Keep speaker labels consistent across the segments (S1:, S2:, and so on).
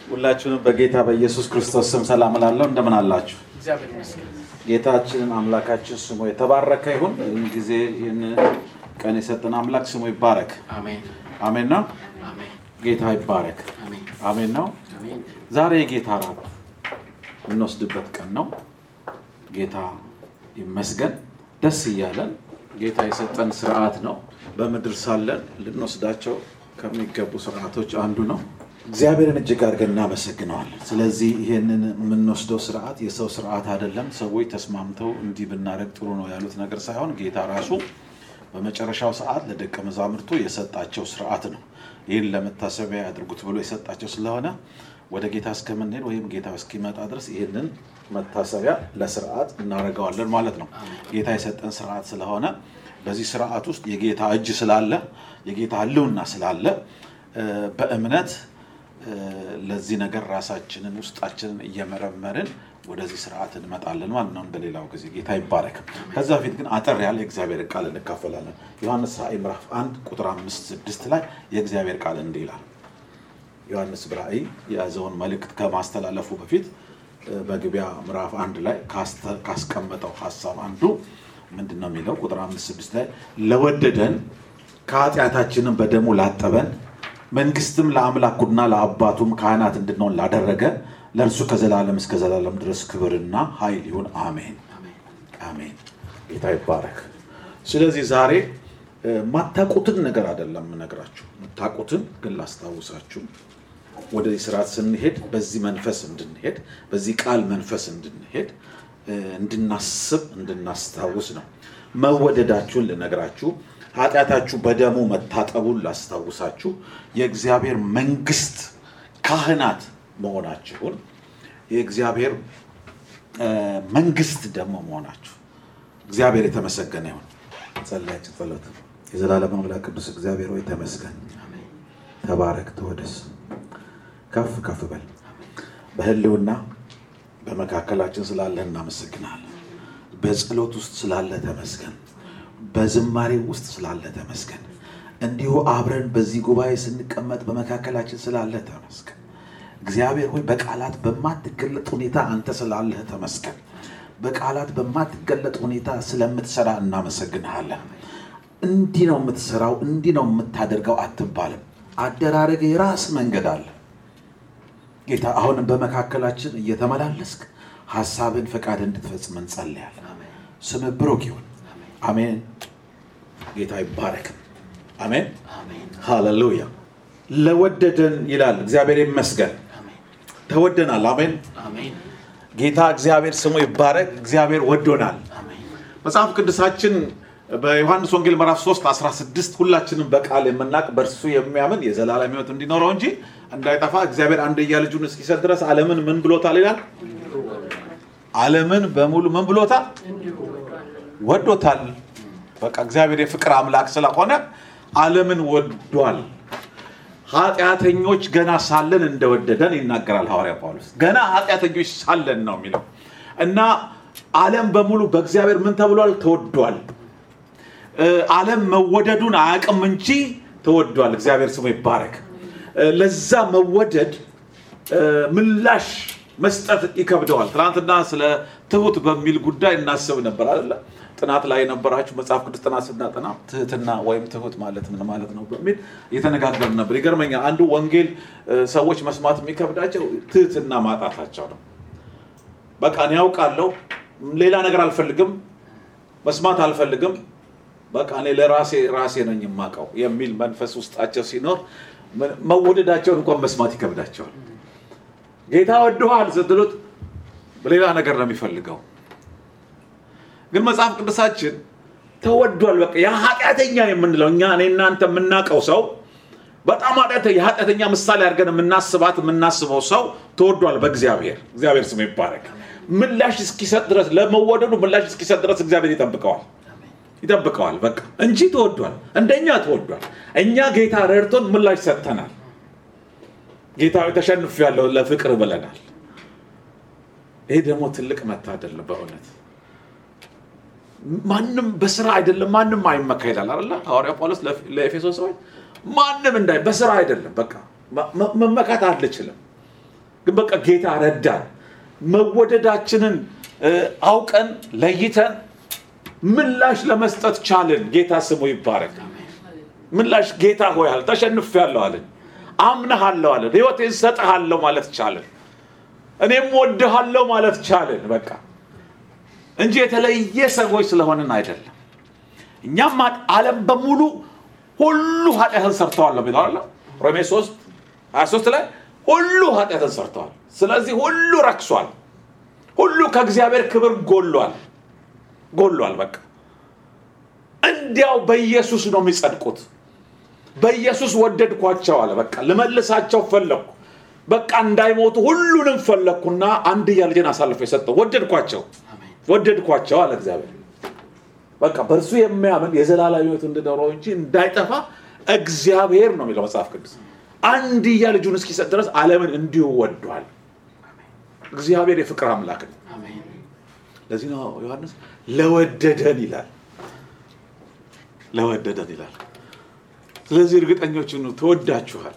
S1: ሁላችሁንም በጌታ በኢየሱስ ክርስቶስ ስም ሰላም እላለሁ። እንደምን አላችሁ?
S2: እግዚአብሔር ይመስገን።
S1: ጌታችንን አምላካችን ስሙ የተባረከ ይሁን። ይህን ጊዜ ይህን ቀን የሰጠን አምላክ ስሙ ይባረክ።
S2: አሜን
S1: አሜን ነው።
S2: አሜን
S1: ጌታ ይባረክ።
S2: አሜን
S1: አሜን ነው።
S2: አሜን።
S1: ዛሬ የጌታ ራት የምንወስድበት ቀን ነው። ጌታ ይመስገን። ደስ እያለን ጌታ የሰጠን ስርዓት ነው። በምድር ሳለን ልንወስዳቸው ከሚገቡ ስርዓቶች አንዱ ነው። እግዚአብሔርን እጅግ አድርገን እናመሰግነዋለን። ስለዚህ ይህንን የምንወስደው ስርዓት የሰው ስርዓት አይደለም። ሰዎች ተስማምተው እንዲህ ብናደርግ ጥሩ ነው ያሉት ነገር ሳይሆን ጌታ ራሱ በመጨረሻው ሰዓት ለደቀ መዛሙርቱ የሰጣቸው ስርዓት ነው። ይህን ለመታሰቢያ ያድርጉት ብሎ የሰጣቸው ስለሆነ ወደ ጌታ እስከምንሄድ ወይም ጌታ እስኪመጣ ድረስ ይህንን መታሰቢያ ለስርዓት እናደርገዋለን ማለት ነው። ጌታ የሰጠን ስርዓት ስለሆነ በዚህ ስርዓት ውስጥ የጌታ እጅ ስላለ የጌታ ሕልውና ስላለ እ፣ በእምነት እ፣ ለዚህ ነገር ራሳችንን ውስጣችንን እየመረመርን ወደዚህ ስርዓት እንመጣለን ማለት ነው። እንደሌላው ጊዜ ጌታ ይባረክ። ከዛ በፊት ግን አጠር ያለ የእግዚአብሔር ቃል እንካፈላለን። ዮሐንስ ራእይ ምዕራፍ አንድ ቁጥር አምስት ስድስት ላይ የእግዚአብሔር ቃል እንዲህ ይላል። ዮሐንስ በራእይ የያዘውን መልእክት ከማስተላለፉ በፊት እ፣ መግቢያ ምዕራፍ አንድ ላይ ካስተ- ካስቀመጠው ሀሳብ አንዱ ምንድን ነው የሚለው? ቁጥር አምስት ስድስት ላይ ለወደደን ከኃጢአታችንም በደሙ ላጠበን መንግስትም ለአምላኩና ለአባቱም ካህናት እንድንሆን ላደረገ ለእርሱ ከዘላለም እስከ ዘላለም ድረስ ክብርና ኃይል ይሁን፣ አሜን አሜን። ጌታ ይባረክ። ስለዚህ ዛሬ እ፣ የማታውቁትን ነገር አይደለም የምነግራችሁ፣ የምታውቁትን ግን ላስታውሳችሁ ወደዚህ ስርዓት ስንሄድ በዚህ መንፈስ እንድንሄድ በዚህ ቃል መንፈስ እንድንሄድ እ፣ እንድናስብ እንድናስታውስ ነው። መወደዳችሁን ልነግራችሁ፣ ኃጢአታችሁ በደሙ መታጠቡን ላስታውሳችሁ፣ የእግዚአብሔር መንግስት ካህናት መሆናችሁን የእግዚአብሔር እ፣ መንግስት ደግሞ መሆናችሁ እግዚአብሔር የተመሰገነ ይሁን። ጸለያችን ጸሎት የዘላለም አምላክ ቅዱስ እግዚአብሔር ወይ ተመስገን፣ ተባረክ፣ ተወደስ፣ ከፍ ከፍ በል። በህልውና በመካከላችን ስላለህ እናመሰግናለን። በጸሎት ውስጥ ስላለ ተመስገን። በዝማሬ ውስጥ ስላለ ተመስገን። እንዲሁ አብረን በዚህ ጉባኤ ስንቀመጥ በመካከላችን ስላለ ተመስገን። እግዚአብሔር ሆይ በቃላት በማትገለጥ ሁኔታ አንተ ስላለህ ተመስገን። በቃላት በማትገለጥ ሁኔታ ስለምትሰራ እናመሰግንሃለን። እንዲህ ነው የምትሰራው፣ እንዲህ ነው የምታደርገው አትባልም። አደራረግ የራስ መንገድ አለ። ጌታ አሁንም በመካከላችን እየተመላለስክ ሀሳብን ፈቃድ እንድትፈጽም እንጸልያለን። ስምህ ብሩክ ይሁን። አሜን። ጌታ ይባረክ። አሜን። ሃሌሉያ። ለወደደን ይላል እግዚአብሔር ይመስገን። ተወደናል። አሜን።
S2: አሜን
S1: ጌታ እግዚአብሔር ስሙ ይባረክ። እግዚአብሔር ወዶናል።
S2: አሜን
S1: መጽሐፍ ቅዱሳችን በዮሐንስ ወንጌል ምዕራፍ 3 16 ሁላችንም በቃል የምናውቅ በእርሱ የሚያምን የዘላለም ሕይወት እንዲኖረው እንጂ እንዳይጠፋ እግዚአብሔር አንድያ ልጁን እስኪሰጥ ድረስ ዓለምን ምን ብሎታል ይላል። ዓለምን በሙሉ ምን ብሎታል? ወዶታል። በቃ እግዚአብሔር የፍቅር አምላክ ስለሆነ ዓለምን ወዷል። ኃጢአተኞች ገና ሳለን እንደወደደን ይናገራል ሐዋርያ ጳውሎስ። ገና ኃጢአተኞች ሳለን ነው የሚለው እና ዓለም በሙሉ በእግዚአብሔር ምን ተብሏል? ተወዷል። እ፣ ዓለም መወደዱን አያውቅም እንጂ ተወዷል። እግዚአብሔር ስሙ ይባረክ። እ፣ ለዛ መወደድ እ፣ ምላሽ መስጠት ይከብደዋል። ትናንትና ስለ ትሁት በሚል ጉዳይ እናስብ ነበር አይደለ? ጥናት ላይ የነበራችሁ መጽሐፍ ቅዱስ ጥናት ስናጠና ትህትና ወይም ትሁት ማለት ምን ማለት ነው በሚል እየተነጋገርን ነበር። ይገርመኛል። አንዱ ወንጌል እ፣ ሰዎች መስማት የሚከብዳቸው ትህትና ማጣታቸው ነው። በቃ እኔ ያውቃለሁ፣ ሌላ ነገር አልፈልግም፣ መስማት አልፈልግም፣ በቃ እኔ ለራሴ ራሴ ነኝ የማውቀው የሚል መንፈስ ውስጣቸው ሲኖር ምን- መወደዳቸውን እንኳን መስማት ይከብዳቸዋል። ጌታ ወድኋል ስትሉት ሌላ ነገር ነው የሚፈልገው። ግን መጽሐፍ ቅዱሳችን ተወዷል። በቃ ያ ኃጢአተኛ የምንለው እኛ እኔ እናንተ የምናውቀው ሰው በጣም ኃጢአተ- የኃጢአተኛ ምሳሌ አድርገን የምናስባት የምናስበው ሰው ተወዷል በእግዚአብሔር። እግዚአብሔር ስሙ ይባረክ። ምላሽ እስኪሰጥ ድረስ ለመወደዱ ምላሽ እስኪሰጥ ድረስ እግዚአብሔር ይጠብቀዋል ይጠብቀዋል በቃ እንጂ ተወዷል። እንደኛ ተወዷል። እኛ ጌታ ረድቶን ምላሽ ሰጥተናል። ጌታ ተሸንፍ ያለው ለፍቅር ብለናል። ይሄ ደግሞ ትልቅ መታደል ነው በእውነት ማንም በስራ አይደለም ማንም አይመካ ይላል አይደለ ሐዋርያ ጳውሎስ ለኤፌሶን ሰዎች ማንም እንዳይ በስራ አይደለም በቃ መ- መመካት አልችልም ግን በቃ ጌታ ረዳን። መወደዳችንን እ፣ አውቀን ለይተን ምላሽ ለመስጠት ቻልን። ጌታ ስሙ ይባረክ። ምላሽ ጌታ ሆይ አለ ተሸንፌያለሁ አለን። አምነሃለሁ አለን። ህይወቴን ሰጥሃለሁ ማለት ቻልን። እኔም ወድሃለሁ ማለት ቻልን። በቃ እንጂ የተለየ ሰዎች ስለሆንን አይደለም። እኛም አ- ዓለም በሙሉ ሁሉ ኃጢአትን ሰርተዋል ነው የሚለው አይደል? ሮሜ 3 23 ላይ ሁሉ ኃጢአትን ሰርተዋል። ስለዚህ ሁሉ ረክሷል። ሁሉ ከእግዚአብሔር ክብር ጎሏል ጎሏል። በቃ እንዲያው በኢየሱስ ነው የሚጸድቁት። በኢየሱስ ወደድኳቸው አለ። በቃ ልመልሳቸው ፈለግኩ። በቃ እንዳይሞቱ ሁሉንም ፈለግኩና አንድያ ልጄን አሳልፎ የሰጠው ወደድኳቸው ወደድኳቸው አለ እግዚአብሔር። በቃ በእርሱ የሚያምን የዘላለም ሕይወት እንዲኖረው እንጂ እንዳይጠፋ እግዚአብሔር ነው የሚለው መጽሐፍ ቅዱስ። አንድያ ልጁን እስኪሰጥ ድረስ ዓለምን እንዲሁ ወዷል። እግዚአብሔር የፍቅር አምላክ ነው። ለዚህ ነው ዮሐንስ ለወደደን ይላል። ለወደደን ይላል። ስለዚህ እርግጠኞች ሁኑ፣ ተወዳችኋል።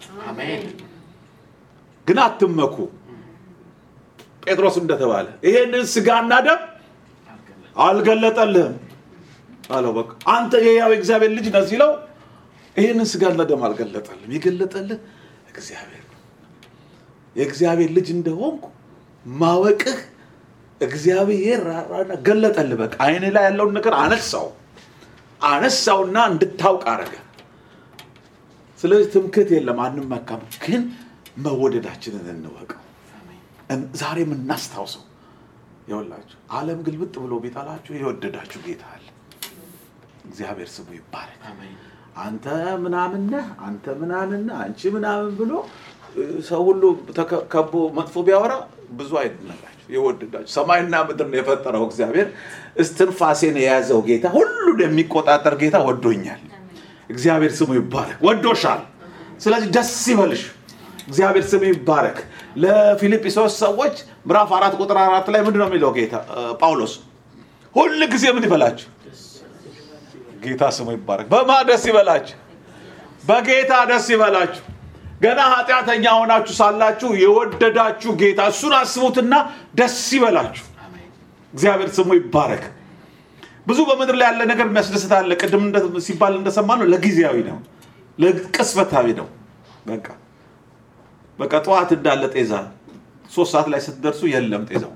S1: ግን አትመኩ። ጴጥሮስ እንደተባለ ይሄንን ስጋና ደም አልገለጠልህም አለው። በቃ አንተ የሕያው እግዚአብሔር ልጅ ነህ ሲለው ይሄንን ስጋና ደም አልገለጠልህም፣ የገለጠልህ እግዚአብሔር ነው። የእግዚአብሔር ልጅ እንደሆንኩ ማወቅህ እግዚአብሔር ራራና ገለጠልህ። በቃ አይን ላይ ያለውን ነገር አነሳው አነሳውና እንድታውቅ አረገ። ስለዚህ ትምክህት የለም፣ አንመካም። ግን መወደዳችንን እንወቀው። እን- ዛሬም እናስታውሰው። ይኸውላችሁ ዓለም ግልብጥ ብሎ ቢጠላችሁ የወደዳችሁ ጌታ አለ። እግዚአብሔር ስሙ ይባረክ። አንተ ምናምን ነህ፣ አንተ ምናምን ነህ፣ አንቺ ምናምን ብሎ እ፣ ሰው ሁሉ ተከ- ከቦ መጥፎ ቢያወራ ብዙ አይደነጋችሁ። የወደዳችሁ ሰማይና ምድርን የፈጠረው እግዚአብሔር እስትንፋሴን የያዘው ጌታ ሁሉን የሚቆጣጠር ጌታ ወዶኛል። እግዚአብሔር ስሙ ይባረክ። ወዶሻል። ስለዚህ ደስ ይበልሽ። እግዚአብሔር ስሙ ይባረክ። ለፊልጵስዩስ ሰዎች ምዕራፍ አራት ቁጥር አራት ላይ ምንድን ነው የሚለው ጌታ እ፣ ጳውሎስ ሁል ጊዜ ምን ይበላችሁ ጌታ ስሙ ይባረክ። በማ ደስ ይበላችሁ? በጌታ ደስ ይበላችሁ። ገና ኃጢአተኛ ሆናችሁ ሳላችሁ የወደዳችሁ ጌታ እሱን አስቡትና ደስ ይበላችሁ። እግዚአብሔር ስሙ ይባረክ። ብዙ በምድር ላይ ያለ ነገር የሚያስደስት አለ። ቅድም እንደ- ሲባል እንደሰማ ነው፣ ለጊዜያዊ ነው፣ ለቅስፈታዊ ነው። በቃ በቃ ጠዋት እንዳለ ጤዛ ሶስት ሰዓት ላይ ስትደርሱ የለም ጤዛው።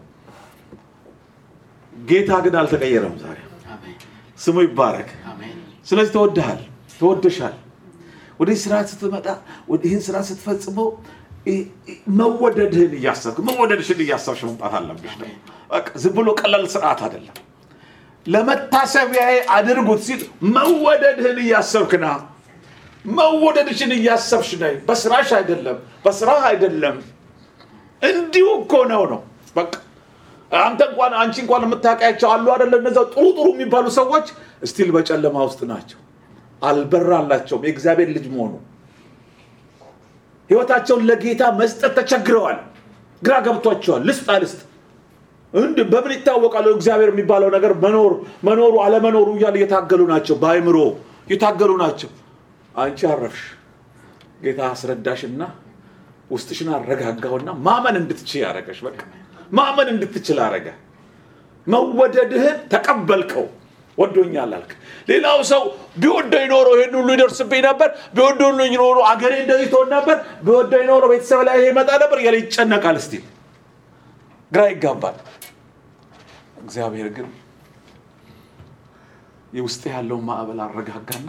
S1: ጌታ ግን አልተቀየረም ዛሬ። ስሙ ይባረክ። ስለዚህ ተወድሃል፣ ተወደሻል። ወደዚህ ስራ ስትመጣ ወደ ይህን ስራ ስትፈጽመው ይ- ይ- መወደድህን እያሰብክ መወደድሽን እያሰብሽ መምጣት አለብሽ። ነው በቃ ዝም ብሎ ቀላል ስርዓት አይደለም። ለመታሰቢያዬ አድርጉት ሲል መወደድህን እያሰብክ ና። መወደድሽን እያሰብሽ ነይ። በስራሽ አይደለም፣ በስራህ አይደለም። እንዲሁ እኮ ነው ነው በቃ አንተ እንኳን አንቺ እንኳን የምታውቂያቸው አሉ አይደለ? እነዛ ጥሩ ጥሩ የሚባሉ ሰዎች እስቲል በጨለማ ውስጥ ናቸው። አልበራላቸውም የእግዚአብሔር ልጅ መሆኑ። ህይወታቸውን ለጌታ መስጠት ተቸግረዋል። ግራ ገብቷቸዋል። ልስጥ አልስጥ እንድ በምን ይታወቃሉ? እግዚአብሔር የሚባለው ነገር መኖር መኖሩ አለመኖሩ እያለ እየታገሉ ናቸው። በአይምሮ እየታገሉ ናቸው። አንቺ አረፍሽ። ጌታ አስረዳሽና ውስጥሽን አረጋጋውና ማመን እንድትችል ያደረገሽ። በቃ ማመን እንድትችል አረገ። መወደድህን ተቀበልከው። ወዶኛል አልክ። ሌላው ሰው ቢወደኝ ኖሮ ይህን ሁሉ ይደርስብኝ ነበር፣ ቢወደኝ ኖሮ አገሬ እንደዚህ ትሆን ነበር፣ ቢወደኝ ኖሮ ቤተሰብ ላይ ይሄ ይመጣ ነበር እያለ ይጨነቃል። እስቲ ግራ ይጋባል። እግዚአብሔር ግን የውስጥ ያለውን ማዕበል አረጋጋና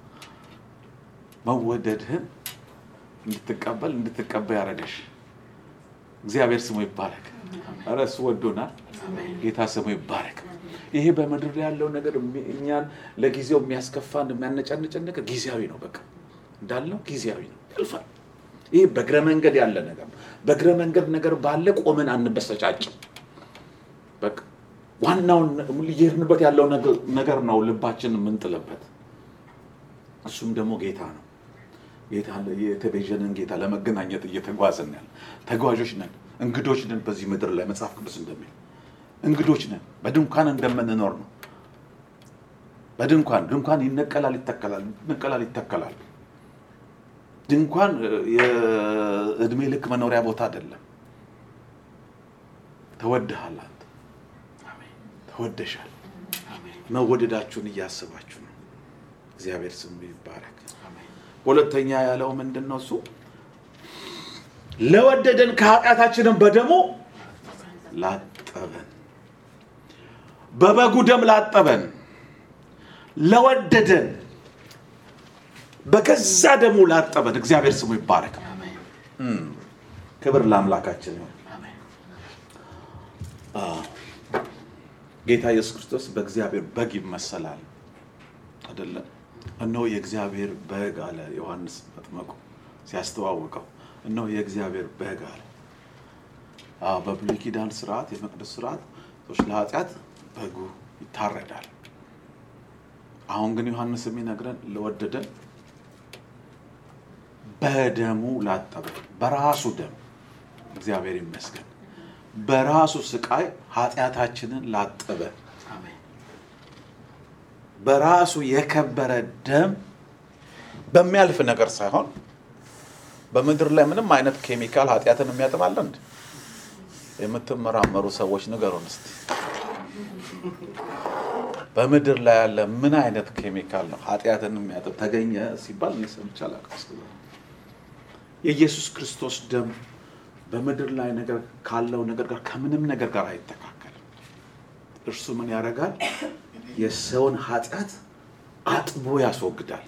S1: መወደድህን እንድትቀበል እንድትቀበል ያደረገሽ እግዚአብሔር ስሙ ይባረክ። ኧረ እሱ ወዶናል። ጌታ ስሙ ይባረክ። ይሄ በምድር ላይ ያለው ነገር የሚ- እኛን ለጊዜው የሚያስከፋን የሚያነጫንጨን ነገር ጊዜያዊ ነው። በቃ እንዳልነው ጊዜያዊ ነው፣ ያልፋል። ይሄ በእግረ መንገድ ያለ ነገር ነው። በእግረ መንገድ ነገር ባለ ቆመን አንበሰጫጭም። በቃ ዋናውን እየሄድንበት ያለው ነገር- ነገር ነው ልባችን የምንጥልበት። እሱም ደግሞ ጌታ ነው። ጌታ የተቤዠንን ጌታ ለመገናኘት እየተጓዝን ያለ ተጓዦች ነን፣ እንግዶች ነን በዚህ ምድር ላይ መጽሐፍ ቅዱስ እንደሚል እንግዶች ነን። በድንኳን እንደምንኖር ነው። በድንኳን ድንኳን ይነቀላል፣ ይተከላል፣ ይነቀላል፣ ይተከላል። ድንኳን እ፣ የእድሜ ልክ መኖሪያ ቦታ አይደለም። ተወድሃል፣ አንተ ተወደሻል። መወደዳችሁን እያስባችሁ ነው። እግዚአብሔር ስሙ ይባረክ። ሁለተኛ ያለው ምንድን ነው? እሱ ለወደደን ከኃጢአታችንም በደሙ ላጠበን፣ በበጉ ደም ላጠበን፣ ለወደደን በገዛ ደሙ ላጠበን። እግዚአብሔር ስሙ ይባረክ። ክብር ለአምላካችን ነው። ጌታ ኢየሱስ ክርስቶስ በእግዚአብሔር በግ ይመሰላል አይደለም? እነሆ የእግዚአብሔር በግ አለ ዮሐንስ መጥመቁ ሲያስተዋውቀው፣ እነሆ የእግዚአብሔር በግ አለ። አዎ፣ በብሉይ ኪዳን ስርዓት፣ የመቅደስ ስርዓት ሰዎች ለኃጢአት በጉ ይታረዳል። አሁን ግን ዮሐንስ የሚነግረን ለወደደን በደሙ ላጠበ በራሱ ደም እግዚአብሔር ይመስገን በራሱ ስቃይ ኃጢአታችንን ላጠበ በራሱ የከበረ ደም በሚያልፍ ነገር ሳይሆን በምድር ላይ ምንም አይነት ኬሚካል ኃጢአትን የሚያጥባለ እንደ የምትመራመሩ ሰዎች ንገሩን እስቲ። በምድር ላይ ያለ ምን አይነት ኬሚካል ነው ኃጢአትን የሚያጥብ ተገኘ ሲባል እኔ ሰምቼ አላውቅም እስከ ዛሬ። የኢየሱስ ክርስቶስ ደም በምድር ላይ ነገር ካለው ነገር ጋር ከምንም ነገር ጋር አይተካከልም። እርሱ ምን ያደርጋል? የሰውን ኃጢአት አጥቦ ያስወግዳል።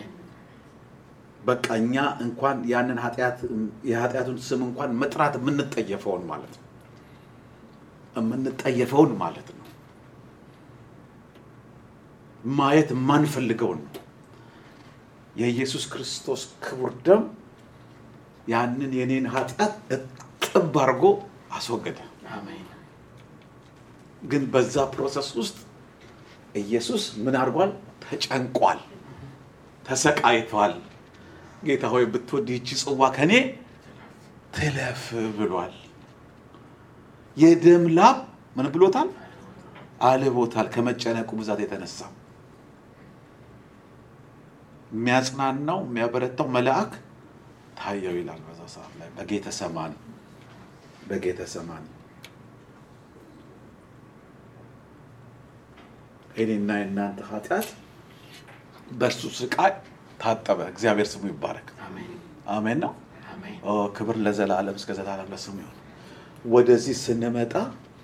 S1: በቃ እኛ እንኳን ያንን ኃጢአት የኃጢአቱን ስም እንኳን መጥራት የምንጠየፈውን ማለት ነው የምንጠየፈውን ማለት ነው ማየት የማንፈልገውን ነው። የኢየሱስ ክርስቶስ ክቡር ደም ያንን የኔን ኃጢአት እጥብ አድርጎ አስወገደ። ግን በዛ ፕሮሰስ ውስጥ ኢየሱስ ምን አድርጓል? ተጨንቋል፣ ተሰቃይቷል። ጌታ ሆይ ብትወድ ይቺ ጽዋ ከኔ ትለፍ ብሏል። የደም ላብ ምን ብሎታል? አልቦታል። ከመጨነቁ ብዛት የተነሳ የሚያጽናናው የሚያበረታው መልአክ ታየው ይላል። በዛ ሰዓት ላይ በጌተ ሰማኒ በጌተ ሰማኒ እኔና የእናንተ ኃጢአት በእርሱ ስቃይ ታጠበ። እግዚአብሔር ስሙ ይባረክ። አሜን ነው። ኦ ክብር ለዘላለም እስከ ዘላለም ለስሙ ይሁን። ወደዚህ ስንመጣ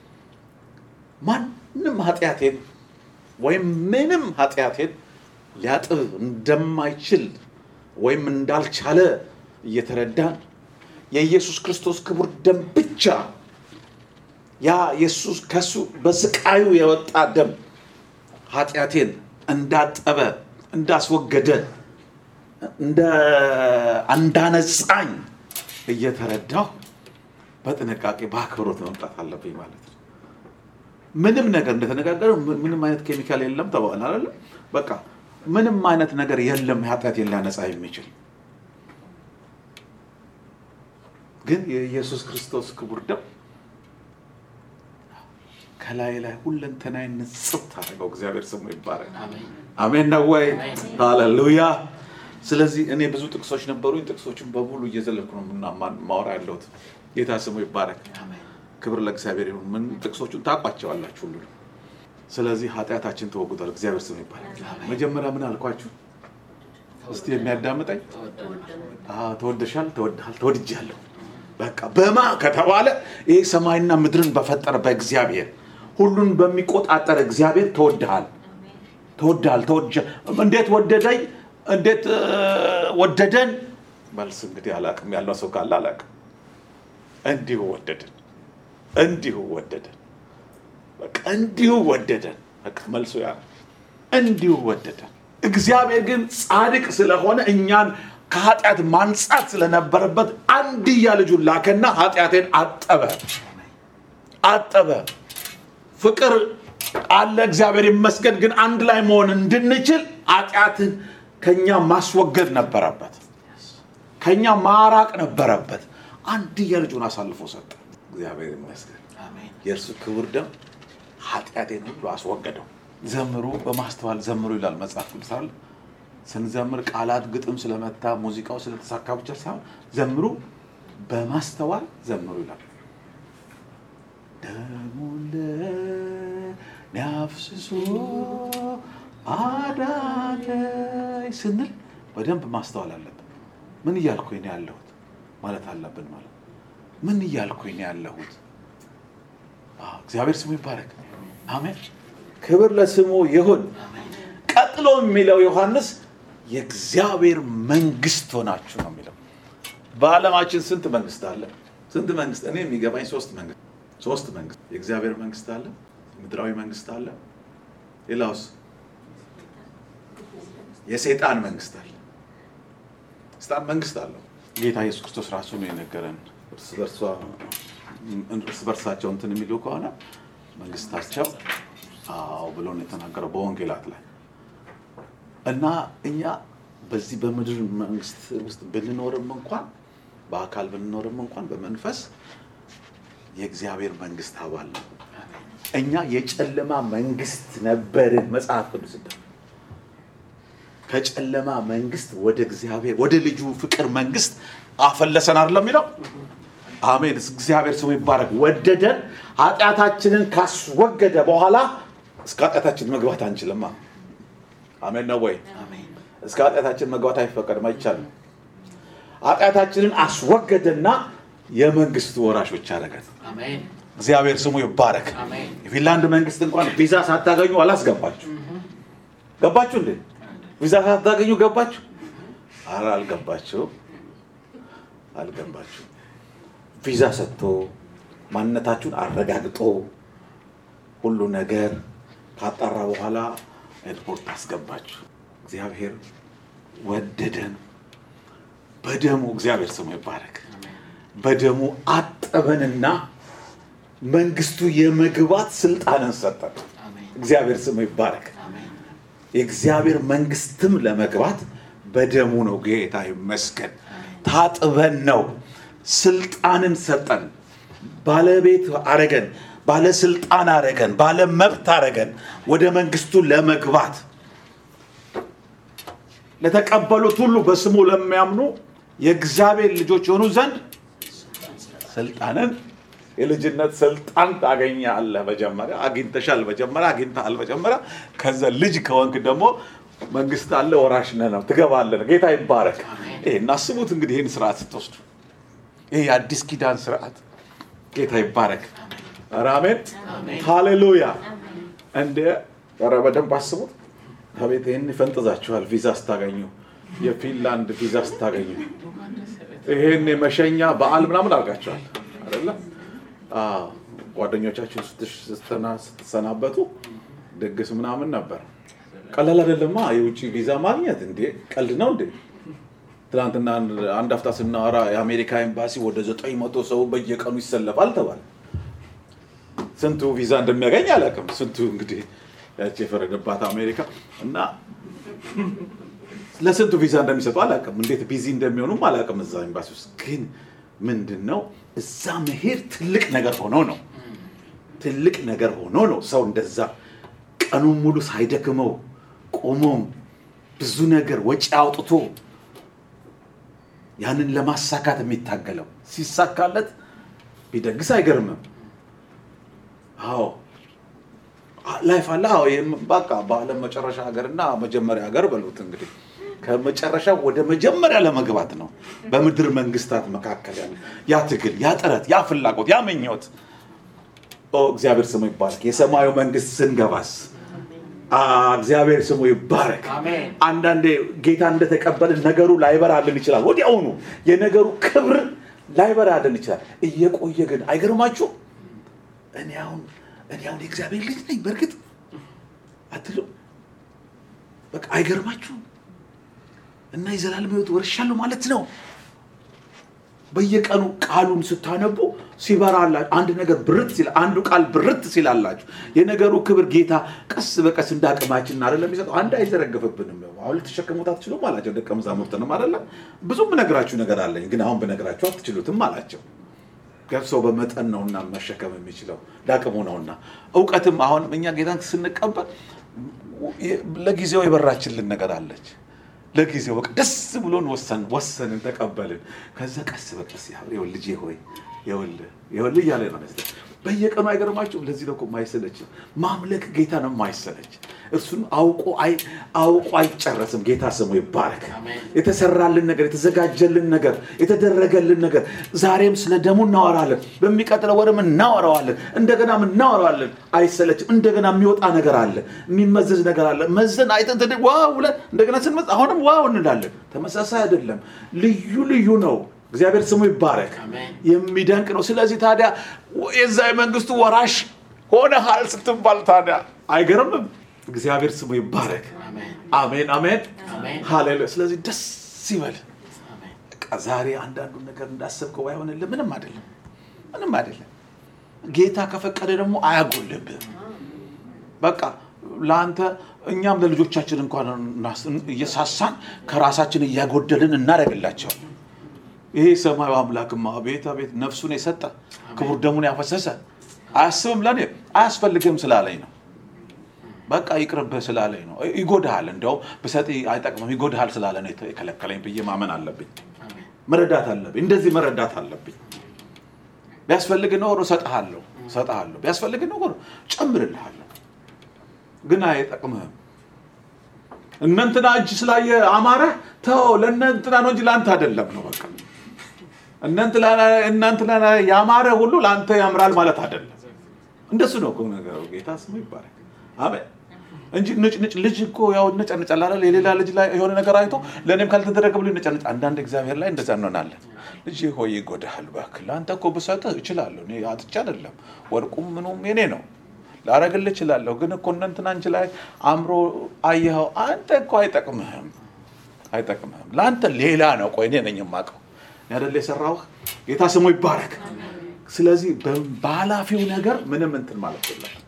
S1: ማንም ኃጢአቴን ወይም ምንም ኃጢአቴን ሊያጥብ እንደማይችል ወይም እንዳልቻለ እየተረዳን የኢየሱስ ክርስቶስ ክቡር ደም ብቻ ያ የሱስ ከሱ በስቃዩ የወጣ ደም ኃጢአቴን እንዳጠበ እንዳስወገደ እንደ እንዳነጻኝ እየተረዳሁ በጥንቃቄ በአክብሮት መምጣት አለብኝ ማለት ነው። ምንም ነገር እንደተነጋገረ ምንም አይነት ኬሚካል የለም ተባለ አይደለ? በቃ ምንም አይነት ነገር የለም ኃጢአቴን ሊያነጻ የሚችል ግን የኢየሱስ ክርስቶስ ክቡር ደም ከላይ ላይ ሁለንተናይ ንጽት አድርገው። እግዚአብሔር ስሙ ይባረክ። አሜን ነው ወይ? ሃሌሉያ። ስለዚህ እኔ ብዙ ጥቅሶች ነበሩኝ። ጥቅሶችን በሙሉ እየዘለልኩ ነው ምና ማወራ ያለሁት። ጌታ ስሙ ይባረክ። ክብር ለእግዚአብሔር ይሁን። ምን ጥቅሶቹን ታውቋቸዋላችሁ ሁሉ። ስለዚህ ኃጢአታችን ተወግዷል። እግዚአብሔር ስሙ ይባረክ። መጀመሪያ ምን አልኳችሁ? እስቲ የሚያዳምጠኝ አዎ፣ ተወደሻል፣ ተወድሃል፣ ተወድጃለሁ። በቃ በማ ከተባለ ይህ ሰማይና ምድርን በፈጠረ በእግዚአብሔር ሁሉን በሚቆጣጠር እግዚአብሔር ተወድሃል፣ ተወድሃል፣ ተወድጃ እንዴት ወደደኝ? እንዴት ወደደን? መልስ እንግዲህ አላቅም ያለው ሰው ካለ አላቅም። እንዲሁ ወደደን፣ እንዲሁ ወደደን፣ በቃ እንዲሁ ወደደን። በቃ መልሶ ያ እንዲሁ ወደደን። እግዚአብሔር ግን ጻድቅ ስለሆነ እኛን ከኃጢአት ማንጻት ስለነበረበት አንድያ ልጁን ላከና ኃጢአቴን አጠበ አጠበ። ፍቅር አለ እግዚአብሔር ይመስገን። ግን አንድ ላይ መሆን እንድንችል ኃጢአትን ከኛ ማስወገድ ነበረበት፣ ከኛ ማራቅ ነበረበት። አንድያ ልጁን አሳልፎ ሰጠ። እግዚአብሔር ይመስገን። የእርሱ ክቡር ደም ኃጢአቴን ሁሉ አስወገደው። ዘምሩ፣ በማስተዋል ዘምሩ ይላል መጽሐፍ ቅዱስ አይደል? ስንዘምር ቃላት ግጥም ስለመታ ሙዚቃው ስለተሳካ ብቻ ሳይሆን ዘምሩ በማስተዋል ዘምሩ ይላል። ደሙን ለእኔ አፍስሶ አዳነኝ ስንል በደንብ ማስተዋል አለብን። ምን እያልኩኝ ነው ያለሁት ማለት አለብን። ማለት ምን እያልኩኝ ነው ያለሁት? አዎ፣ እግዚአብሔር ስሙ ይባረክ። አሜን። ክብር ለስሙ ይሁን። ቀጥሎ የሚለው ዮሐንስ የእግዚአብሔር መንግስት ሆናችሁ ነው የሚለው። በዓለማችን ስንት መንግስት አለ? ስንት መንግስት? እኔ የሚገባኝ ሶስት መንግስት ሶስት መንግስት። የእግዚአብሔር መንግስት አለ፣ ምድራዊ መንግስት አለ፣ ሌላውስ የሰይጣን መንግስት አለ። ሰይጣን መንግስት አለው። ጌታ ኢየሱስ ክርስቶስ ራሱ ነው የነገረን። እርስ በርሷ እርስ በርሳቸው እንትን የሚሉ ከሆነ መንግስታቸው አዎ ብሎ ነው የተናገረው በወንጌላት ላይ እና እኛ በዚህ በምድር መንግስት ውስጥ ብንኖርም እንኳን በአካል ብንኖርም እንኳን በመንፈስ የእግዚአብሔር መንግስት አባል ነው። እኛ የጨለማ መንግስት ነበርን። መጽሐፍ ቅዱስ እንደ ከጨለማ መንግስት ወደ እግዚአብሔር ወደ ልጁ ፍቅር መንግስት አፈለሰን አይደለም የሚለው። አሜን። እግዚአብሔር ስሙ ይባረክ። ወደደን፣ ኃጢአታችንን ካስወገደ በኋላ እስከ ኃጢአታችን መግባት አንችልማ። አሜን ነው ወይ? እስከ ኃጢአታችን መግባት አይፈቀድም፣ አይቻልም። ኃጢአታችንን አስወገደና የመንግስቱ ወራሾች አደረገን።
S2: አሜን
S1: እግዚአብሔር ስሙ ይባረክ።
S2: አሜን
S1: የፊንላንድ መንግስት እንኳን ቪዛ ሳታገኙ አላስገባችሁ። ገባችሁ እንዴ? ቪዛ ሳታገኙ ገባችሁ? ኧረ አልገባችሁ፣ አልገባችሁ። ቪዛ ሰጥቶ ማንነታችሁን አረጋግጦ ሁሉ ነገር ካጣራ በኋላ ኤርፖርት አስገባችሁ። እግዚአብሔር ወደደን በደሙ እግዚአብሔር ስሙ ይባረክ። በደሙ አጠበንና መንግስቱ የመግባት ስልጣንን ሰጠን።
S2: አሜን
S1: እግዚአብሔር ስሙ ይባረክ።
S2: አሜን
S1: የእግዚአብሔር መንግስትም ለመግባት በደሙ ነው። ጌታ ይመስገን። ታጥበን ነው። ስልጣንን ሰጠን። ባለቤት አረገን፣ ባለስልጣን አረገን፣ ባለ መብት አረገን ወደ መንግስቱ ለመግባት ለተቀበሉት ሁሉ በስሙ ለሚያምኑ የእግዚአብሔር ልጆች የሆኑ ዘንድ ስልጣንን የልጅነት ስልጣን ታገኛለህ። መጀመሪያ አግኝተሻል፣ መጀመሪያ አግኝተሃል። መጀመሪያ ከዛ ልጅ ከወንክ ደግሞ መንግስት አለ፣ ወራሽ ነህ ነው ትገባለህ። ጌታ ይባረክ። ይሄን አስቡት እንግዲህ ይህን ስርዓት ስትወስዱ፣ ይሄ የአዲስ ኪዳን ስርዓት ጌታ ይባረክ። ኧረ አሜን፣ ሃሌሉያ። እንደ ኧረ በደንብ አስቡት። ከቤት ይህን ይፈንጥዛችኋል። ቪዛ ስታገኙ፣ የፊንላንድ ቪዛ ስታገኙ ይሄን የመሸኛ በዓል ምናምን አድርጋችኋል አይደለ? አዎ። ጓደኞቻችሁን ስትሽ- ስትሰና- ስትሰናበቱ ድግስ ምናምን ነበር። ቀላል አይደለማ የውጭ ቪዛ ማግኘት። እንዴ ቀልድ ነው እንዴ? ትናንትና አንድ- አንድ አፍታ ስናወራ የአሜሪካ ኤምባሲ ወደ ዘጠኝ መቶ ሰው በየቀኑ ይሰለፋል ተባለ። ስንቱ ቪዛ እንደሚያገኝ አላውቅም። ስንቱ እንግዲህ ያቺ የፈረደባት አሜሪካ እና ለስንቱ ቪዛ እንደሚሰጡ አላውቅም። እንዴት ቢዚ እንደሚሆኑም አላውቅም። እዛ ኤምባሲ ውስጥ ግን ምንድን ነው እዛ መሄድ ትልቅ ነገር ሆኖ ነው ትልቅ ነገር ሆኖ ነው ሰው እንደዛ ቀኑን ሙሉ ሳይደክመው ቆሞም ብዙ ነገር ወጪ አውጥቶ ያንን ለማሳካት የሚታገለው ሲሳካለት ቢደግስ አይገርምም። አዎ ላይፍ አለ። አዎ ይህም በቃ በዓለም መጨረሻ ሀገርና መጀመሪያ ሀገር በሉት እንግዲህ ከመጨረሻ ወደ መጀመሪያ ለመግባት ነው። በምድር መንግስታት መካከል ያለ ያ ትግል፣ ያ ጥረት፣ ያ ፍላጎት፣ ያ ምኞት ኦ እግዚአብሔር ስሙ ይባረክ። የሰማዩ መንግስት ስንገባስ አ እግዚአብሔር ስሙ ይባረክ።
S2: አሜን
S1: አንዳንዴ ጌታ እንደተቀበልን ነገሩ ላይበራልን ይችላል። ወዲያውኑ የነገሩ ክብር ላይበራልን ይችላል። እየቆየ ግን አይገርማችሁ? እኔ አሁን እኔ አሁን የእግዚአብሔር ልጅ ነኝ በእርግጥ አትሉ? በቃ አይገርማችሁም? እና የዘላለም ሕይወት ወርሻለሁ ማለት ነው። በየቀኑ ቃሉን ስታነቡ ሲበራላችሁ አንድ ነገር ብርት ሲል አንዱ ቃል ብርት ሲላላችሁ የነገሩ ክብር ጌታ ቀስ በቀስ እንደ አቅማችን አይደለም የሚሰጠው። አንድ አይዘረግፍብንም። አሁን ልትሸከሙት አትችሉም አላቸው ደቀ መዛሙርትንም አይደለም። ብዙም ብነግራችሁ ነገር አለኝ፣ ግን አሁን ብነግራችሁ አትችሉትም አላቸው። ሰው በመጠን ነውና መሸከም የሚችለው ለአቅሙ ነውና። እውቀትም አሁን እኛ ጌታን ስንቀበል ለጊዜው የበራችልን ነገር አለች። ለጊዜው በቃ ደስ ብሎን ወሰን ወሰንን ተቀበልን። ከዛ ቀስ በቀስ ያው ልጄ ሆይ ይኸውልህ ይኸውልህ እያለ ነው በየቀኑ አይገርማችሁም? ለዚህ ነው እኮ የማይሰለች ማምለክ ጌታ ነው የማይሰለች። እርሱን አውቆ አይ- አውቆ አይጨረስም። ጌታ ስሙ ይባረክ። የተሰራልን ነገር፣ የተዘጋጀልን ነገር፣ የተደረገልን ነገር ዛሬም ስለ ደሙ እናወራለን። በሚቀጥለው ወርም እናወራዋለን። እንደገናም እናወራዋለን። አይሰለችም። እንደገና የሚወጣ ነገር አለ፣ የሚመዘዝ ነገር አለ። መዘን አይተን ተደ- ዋው ብለን እንደገና ስንመዝ አሁንም ዋው እንላለን። ተመሳሳይ አይደለም፣ ልዩ ልዩ ነው። እግዚአብሔር ስሙ ይባረክ።
S2: አሜን።
S1: የሚደንቅ ነው። ስለዚህ ታዲያ የዛ የመንግስቱ ወራሽ ሆነሃል ስትባል ታዲያ አይገርምም? እግዚአብሔር ስሙ ይባረክ።
S2: አሜን።
S1: አሜን አሜን
S2: አሜን።
S1: ሃሌሉያ። ስለዚህ ደስ ይበል።
S2: አሜን።
S1: በቃ ዛሬ አንዳንዱን ነገር እንዳሰብከው ባይሆንልህ ምንም አይደለም፣ ምንም አይደለም። ጌታ ከፈቀደ ደግሞ አያጎልብህም። በቃ ለአንተ እኛም ለልጆቻችን እንኳን እናስ- እየሳሳን ከራሳችን እያጎደልን እናደርግላቸዋለን። ይሄ ሰማዩ አምላክማ ቤት ቤት ነፍሱን የሰጠ ክቡር ደሙን ያፈሰሰ አያስብም፣ ለእኔ አያስፈልግም ስላለኝ ነው። በቃ ይቅርብህ ስላለኝ ነው። ይጎድሃል፣ እንዲያውም ብሰጥ አይጠቅምም፣ ይጎድሃል ስላለ ነው የከለከለኝ ብዬ ማመን አለብኝ።
S2: አሜን።
S1: መረዳት አለብኝ። እንደዚህ መረዳት አለብኝ። ቢያስፈልግ ኖሮ እሰጥሃለሁ እሰጥሃለሁ፣ ቢያስፈልግ ኖሮ ጨምርልሃለሁ፣ ግን አይጠቅምህም። እነንትና እጅ ስላየ አማረ ተው፣ ለእነንትና ነው እንጂ ለአንተ አይደለም ነው በቃ። እነንትና እናንትና ያማረ ሁሉ ለአንተ ያምራል ማለት አይደለም። እንደሱ ነው እኮ ነገሩ። ጌታ ስሙ ይባረክ። አሜን እንጂ ንጭ ንጭ ልጅ እኮ ያው ነጨንጫል አይደል? የሌላ ልጅ ላይ የሆነ ነገር አይቶ ለእኔም ካልተደረገ ብሎ ነጨንጫ። አንዳንድ እግዚአብሔር ላይ እንደዛ እንሆናለን። ልጅ ሆይ ይጎዳሃል፣ እባክህ ለአንተ እኮ ብሰጥህ እችላለሁ። እኔ አጥቼ አይደለም፣ ወርቁም ምኑም የኔ ነው ላረግልህ እችላለሁ። ግን እኮ እነ እንትና አንቺ ላይ አምሮ አየኸው፣ አንተ እኮ አይጠቅምህም፣ አይጠቅምህም። ለአንተ ሌላ ነው። ቆይ እኔ ነኝ የማውቀው እኔ አይደል የሰራሁህ። ጌታ ስሙ ይባረክ። ስለዚህ በ- በኃላፊው ነገር ምንም እንትን ማለት የለብን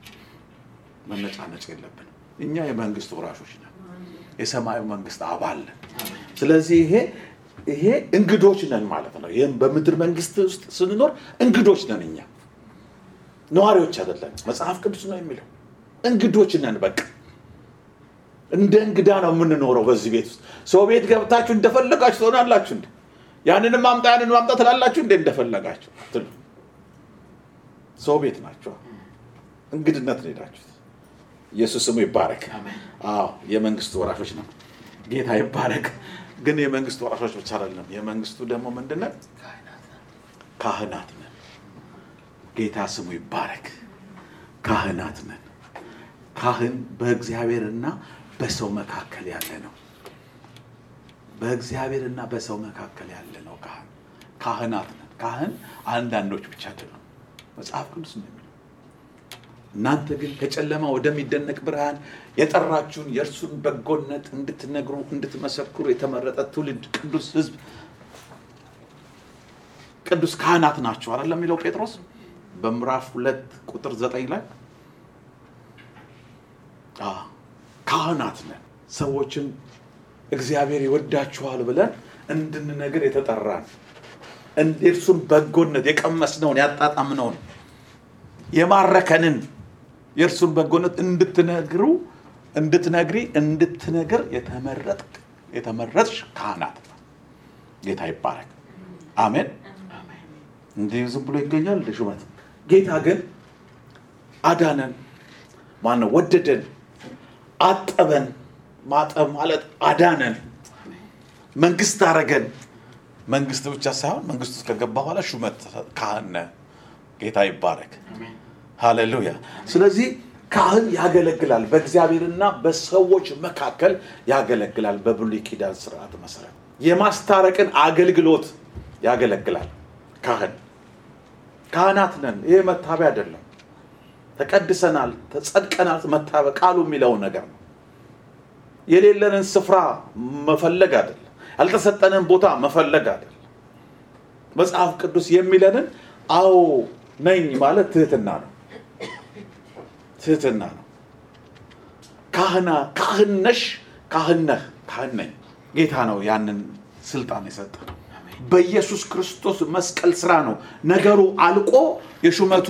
S1: መነጫነጭ የለብንም። እኛ የመንግስት ወራሾች ነን፣ የሰማዩ መንግስት አባል ነን። ስለዚህ ይሄ ይሄ እንግዶች ነን ማለት ነው። ይህም በምድር መንግስት ውስጥ ስንኖር እንግዶች ነን እኛ ነዋሪዎች አይደለም። መጽሐፍ ቅዱስ ነው የሚለው እንግዶች ነን። በቃ እንደ እንግዳ ነው የምንኖረው በዚህ ቤት ውስጥ። ሰው ቤት ገብታችሁ እንደፈለጋችሁ ትሆናላችሁ። እንደ ያንንም ማምጣ ያንን ማምጣ ትላላችሁ እንደ እንደፈለጋችሁ አትሉ። ሰው ቤት ናቸው። እንግድነት ነው ሄዳችሁት። ኢየሱስ ስሙ ይባረክ።
S2: አሜን።
S1: አዎ የመንግስቱ ወራሾች ነው። ጌታ ይባረክ። ግን የመንግስቱ ወራሾች ብቻ አይደለም። የመንግስቱ ደግሞ ምንድነው? ካህናት ነን። ጌታ ስሙ ይባረክ። ካህናት ነን። ካህን በእግዚአብሔርና በሰው መካከል ያለ ነው። በእግዚአብሔርና በሰው መካከል ያለ ነው ካህን። ካህናት ነን። ካህን አንዳንዶች ብቻ አይደሉም። መጽሐፍ ቅዱስ ነው የሚለው እናንተ ግን ከጨለማ ወደሚደነቅ ብርሃን የጠራችሁን የእርሱን በጎነት እንድትነግሩ እንድትመሰክሩ የተመረጠ ትውልድ፣ ቅዱስ ሕዝብ፣ ቅዱስ ካህናት ናቸው አይደለም የሚለው ጴጥሮስ በምዕራፍ ሁለት ቁጥር ዘጠኝ ላይ አዎ፣ ካህናት ነን። ሰዎችን እግዚአብሔር ይወዳችኋል ብለን እንድንነግር የተጠራን የእርሱን በጎነት የቀመስነውን ያጣጣምነውን የማረከንን የእርሱን በጎነት እንድትነግሩ እንድትነግሪ እንድትነግር የተመረጥ የተመረጥሽ ካህናት ነው። ጌታ ይባረክ። አሜን። እንዲህ ዝም ብሎ ይገኛል እንደ ሹመት። ጌታ ግን አዳነን። ማነው? ወደደን፣ አጠበን። ማጠብ ማለት አዳነን፣ መንግስት አረገን። መንግስት ብቻ ሳይሆን መንግስት ውስጥ ከገባ በኋላ ሹመት ካህን ነህ። ጌታ ይባረክ።
S2: አሜን።
S1: ሃሌሉያ። ስለዚህ ካህን ያገለግላል፣ በእግዚአብሔርና በሰዎች መካከል ያገለግላል። በብሉይ ኪዳን ስርዓት መሰረት የማስታረቅን አገልግሎት ያገለግላል ካህን። ካህናት ነን። ይሄ መታበያ አይደለም። ተቀድሰናል፣ ተጸድቀናል። መታበያ ቃሉ የሚለውን ነገር ነው። የሌለንን ስፍራ መፈለግ አይደለም። ያልተሰጠንን ቦታ መፈለግ አይደለም። መጽሐፍ ቅዱስ የሚለንን አዎ ነኝ ማለት ትህትና ነው። ትህትና ነው። ካህና ካህን ነሽ፣ ካህን ነህ፣ ካህን ነኝ። ጌታ ነው ያንን ስልጣን የሰጠ በኢየሱስ ክርስቶስ መስቀል ስራ ነው ነገሩ አልቆ የሹመቱ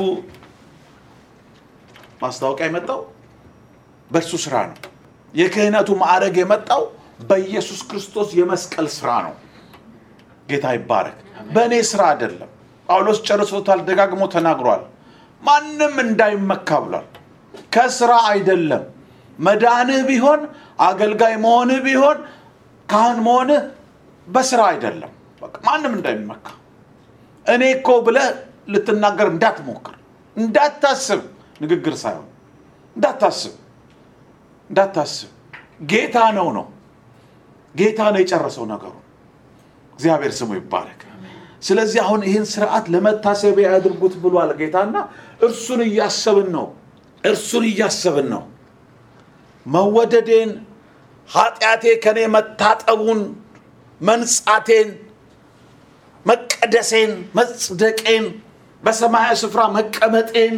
S1: ማስታወቂያ የመጣው በእርሱ ስራ ነው። የክህነቱ ማዕረግ የመጣው በኢየሱስ ክርስቶስ የመስቀል ስራ ነው። ጌታ ይባረክ። በእኔ ስራ አይደለም። ጳውሎስ ጨርሶታል፣ ደጋግሞ ተናግሯል። ማንም እንዳይመካ ብሏል። ከስራ አይደለም። መዳንህ ቢሆን አገልጋይ መሆንህ ቢሆን ካህን መሆንህ በስራ አይደለም። በቃ ማንም እንዳይመካ እኔ እኮ ብለህ ልትናገር እንዳትሞክር፣ እንዳታስብ፣ ንግግር ሳይሆን እንዳታስብ፣ እንዳታስብ። ጌታ ነው ነው ጌታ ነው የጨረሰው ነገሩ። እግዚአብሔር ስሙ ይባረክ። ስለዚህ አሁን ይህን ስርዓት ለመታሰቢያ ያድርጉት ብሏል ጌታና እርሱን እያሰብን ነው። እርሱን እያሰብን ነው። መወደዴን፣ ኃጢአቴ ከኔ መታጠቡን፣ መንጻቴን፣ መቀደሴን፣ መጽደቄን፣ በሰማያዊ ስፍራ መቀመጤን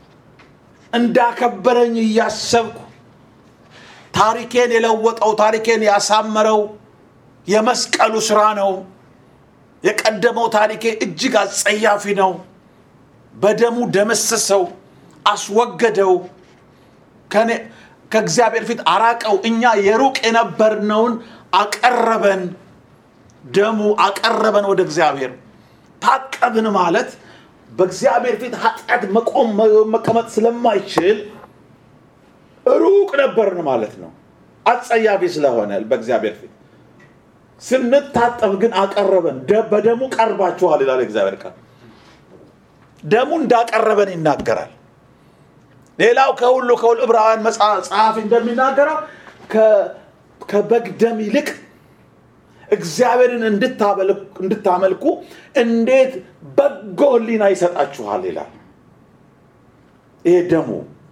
S1: እንዳከበረኝ እያሰብኩ ታሪኬን የለወጠው ታሪኬን ያሳመረው የመስቀሉ ስራ ነው። የቀደመው ታሪኬ እጅግ አጸያፊ ነው። በደሙ ደመሰሰው፣ አስወገደው፣ ከኔ- ከእግዚአብሔር ፊት አራቀው። እኛ የሩቅ የነበርነውን አቀረበን። ደሙ አቀረበን ወደ እግዚአብሔር። ታቀብን ማለት በእግዚአብሔር ፊት ኃጢአት መቆም መቀመጥ ስለማይችል ሩቅ ነበርን ማለት ነው። አጸያፊ ስለሆነ በእግዚአብሔር ፊት ስንታጠብ ግን አቀረበን። ደ- በደሙ ቀርባችኋል ይላል እግዚአብሔር ቃል። ደሙ እንዳቀረበን ይናገራል። ሌላው ከሁሉ ከሁሉ ዕብራውያን መጽሐ- ጸሐፊ እንደሚናገረው ከ- ከበግ ደም ይልቅ እግዚአብሔርን እንድታበል- እንድታመልኩ እንዴት በጎ ሕሊና ይሰጣችኋል ይላል። ይሄ ደሙ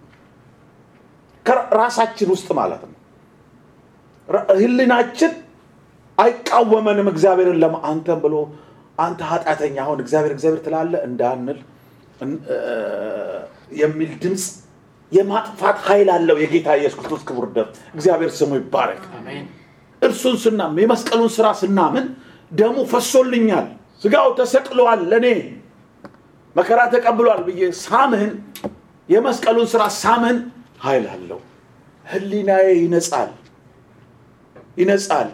S1: ከራሳችን ውስጥ ማለት ነው። ራ- ሕሊናችን አይቃወመንም እግዚአብሔርን ለማ አንተን ብሎ አንተ ኃጢአተኛ አሁን እግዚአብሔር እግዚአብሔር ትላለህ እንዳንል እን- እ- የሚል ድምፅ የማጥፋት ኃይል አለው የጌታ ኢየሱስ ክርስቶስ ክቡር ደም። እግዚአብሔር ስሙ ይባረክ። እርሱን ስናምን የመስቀሉን ስራ ስናምን ደሙ ፈሶልኛል፣ ስጋው ተሰቅሏል፣ ለእኔ መከራ ተቀብሏል ብዬ ሳምን የመስቀሉን ስራ ሳምን ኃይል አለው። ህሊናዬ ይነጻል ይነጻል።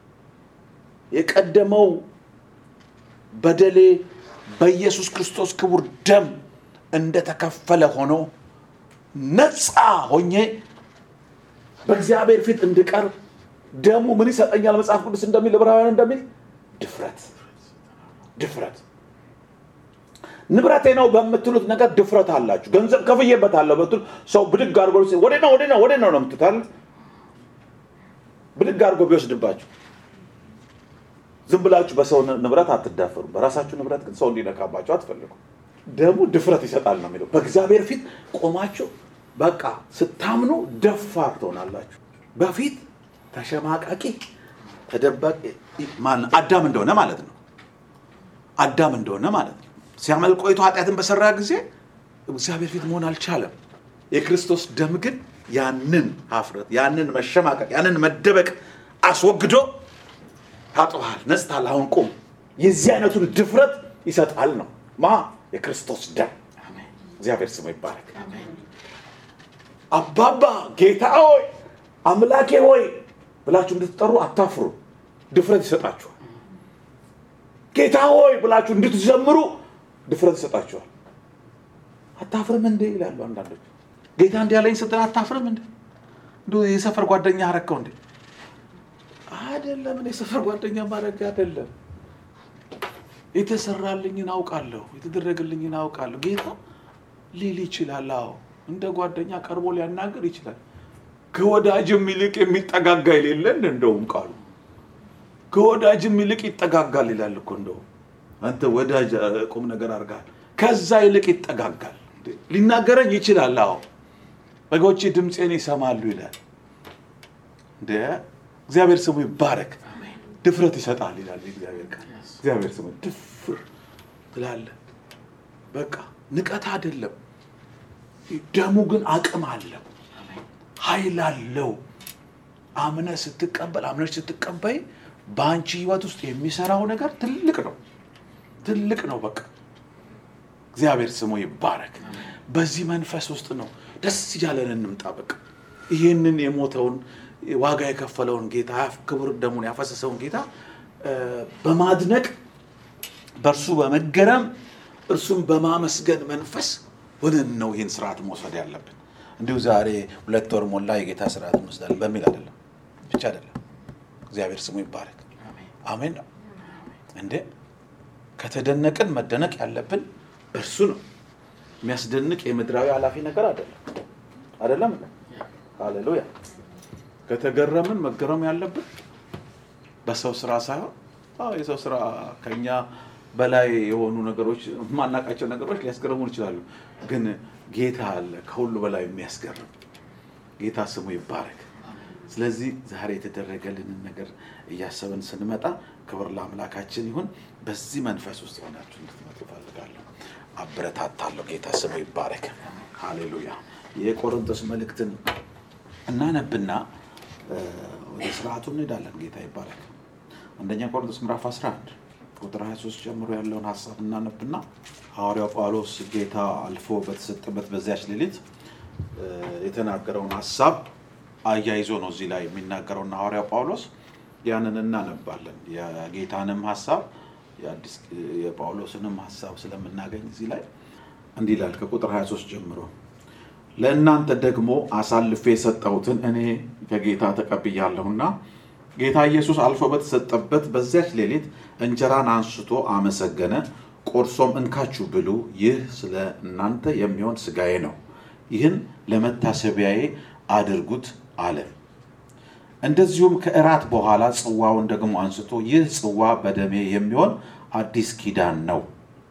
S1: የቀደመው በደሌ በኢየሱስ ክርስቶስ ክቡር ደም እንደተከፈለ ሆኖ ነፃ ሆኜ በእግዚአብሔር ፊት እንድቀርብ ደሙ ምን ይሰጠኛል? መጽሐፍ ቅዱስ እንደሚል ዕብራውያን እንደሚል ድፍረት ድፍረት ንብረቴ ነው በምትሉት ነገር ድፍረት አላችሁ። ገንዘብ ከፍዬበታለሁ በትሉ ሰው ብድግ አድርጎ ወደ ነው ወደ ነው ወደ ነው ነው የምትታል ብድግ አድርጎ ቢወስድባችሁ ዝም ብላችሁ በሰው ንብረት አትዳፈሩ። በራሳችሁ ንብረት ግን ሰው እንዲነካባችሁ አትፈልጉ። ደሙ ድፍረት ይሰጣል ነው የሚለው። በእግዚአብሔር ፊት ቆማችሁ በቃ ስታምኑ ደፋር ትሆናላችሁ። በፊት ተሸማቃቂ ተደባቂ ማን አዳም እንደሆነ ማለት ነው። አዳም እንደሆነ ማለት ነው። ሲያመልክ ቆይቶ ኃጢአትን በሰራ ጊዜ እግዚአብሔር ፊት መሆን አልቻለም። የክርስቶስ ደም ግን ያንን ሀፍረት፣ ያንን መሸማቀቅ፣ ያንን መደበቅ አስወግዶ ታጥበሃል፣ ነጽታል፣ አሁን ቁም። የዚህ አይነቱን ድፍረት ይሰጣል ነው ማ የክርስቶስ ደም። እግዚአብሔር ስሙ ይባረክ። አባባ ጌታ ሆይ አምላኬ ሆይ ብላችሁ እንድትጠሩ አታፍሩ። ድፍረት ይሰጣችኋል። ጌታ ሆይ ብላችሁ እንድትዘምሩ ድፍረት ይሰጣችኋል። አታፍርም እንዴ ይላሉ አንዳንዶች። ጌታ እንዲህ ያለኝ ስትል አታፍርም እንዴ? እንዲሁ የሰፈር ጓደኛ አረከው እንዴ? አይደለም። እኔ የሰፈር ጓደኛ ማድረግ አይደለም። የተሰራልኝን አውቃለሁ፣ የተደረገልኝን አውቃለሁ። ጌታ ሊል ይችላል። አዎ እንደ ጓደኛ ቀርቦ ሊያናገር ይችላል። ከወዳጅም ይልቅ የሚጠጋጋ የሌለን እንደውም ቃሉ ከወዳጅም ይልቅ ይጠጋጋል ይላል እኮ እንደውም አንተ ወዳጅ እ፣ ቁም ነገር አድርጋል። ከዛ ይልቅ ይጠጋጋል። እንዴ፣ ሊናገረኝ ይችላል። አዎ በጎቼ ድምፄን ይሰማሉ ይላል። እንደ እግዚአብሔር ስሙ ይባረክ። ድፍረት ይሰጣል ይላል እግዚአብሔር ቃል። እግዚአብሔር ስሙ ድፍር ትላለህ። በቃ ንቀት አይደለም። ደሙ ግን አቅም አለው፣ ኃይል አለው። አምነህ ስትቀበል አምነሽ ስትቀበይ በአንቺ ህይወት ውስጥ የሚሰራው ነገር ትልቅ ነው፣ ትልቅ ነው። በቃ እግዚአብሔር ስሙ ይባረክ። በዚህ መንፈስ ውስጥ ነው ደስ እያለን እንምጣ። በቃ ይህንን የሞተውን ዋጋ የከፈለውን ጌታ ክቡር ደሙን ያፈሰሰውን ጌታ እ፣ በማድነቅ በእርሱ በመገረም እርሱን በማመስገን መንፈስ ሆነን ነው ይህን ስርዓት መውሰድ ያለብን። እንዲሁ ዛሬ ሁለት ወር ሞላ የጌታ ስርዓት እንወስዳለን በሚል አይደለም፣ ብቻ አይደለም። እግዚአብሔር ስሙ ይባረክ። አሜን ነው እንዴ። ከተደነቅን መደነቅ ያለብን እርሱ ነው። የሚያስደንቅ የምድራዊ ኃላፊ ነገር አይደለም፣ አይደለም። ሃሌሉያ። ከተገረምን መገረም ያለብን በሰው ስራ ሳይሆን አዎ የሰው ስራ ከኛ በላይ የሆኑ ነገሮች የማናውቃቸው ነገሮች ሊያስገርሙን ይችላሉ። ግን ጌታ አለ ከሁሉ በላይ የሚያስገርም ጌታ ስሙ ይባረክ። ስለዚህ ዛሬ የተደረገልንን ነገር እያሰብን ስንመጣ ክብር ለአምላካችን ይሁን። በዚህ መንፈስ ውስጥ ሆናችሁ እንድትመጡ እፈልጋለሁ፣ አበረታታለሁ። ጌታ ስሙ ይባረክ። ሃሌሉያ። የቆሮንቶስ መልእክትን እናነብና ወደ ስርዓቱ እንሄዳለን። ጌታ ይባረክ። አንደኛ ቆሮንቶስ ምዕራፍ 11 ቁጥር 23 ጀምሮ ያለውን ሀሳብ እናነብና ሐዋርያው ጳውሎስ ጌታ አልፎ በተሰጠበት በዚያች ሌሊት የተናገረውን ሀሳብ አያይዞ ነው እዚህ ላይ የሚናገረውና ሐዋርያው ጳውሎስ ያንን እናነባለን። የጌታንም ሀሳብ የአዲስ የጳውሎስንም ሀሳብ ስለምናገኝ እዚህ ላይ እንዲህ ይላል ከቁጥር 23 ጀምሮ ለእናንተ ደግሞ አሳልፌ የሰጠሁትን እኔ ከጌታ ተቀብያለሁና ጌታ ኢየሱስ አልፎ በተሰጠበት በዚያች ሌሊት እንጀራን አንስቶ አመሰገነ፣ ቆርሶም እንካችሁ ብሉ፣ ይህ ስለ እናንተ የሚሆን ሥጋዬ ነው፣ ይህን ለመታሰቢያዬ አድርጉት አለ። እንደዚሁም ከእራት በኋላ ጽዋውን ደግሞ አንስቶ ይህ ጽዋ በደሜ የሚሆን አዲስ ኪዳን ነው፣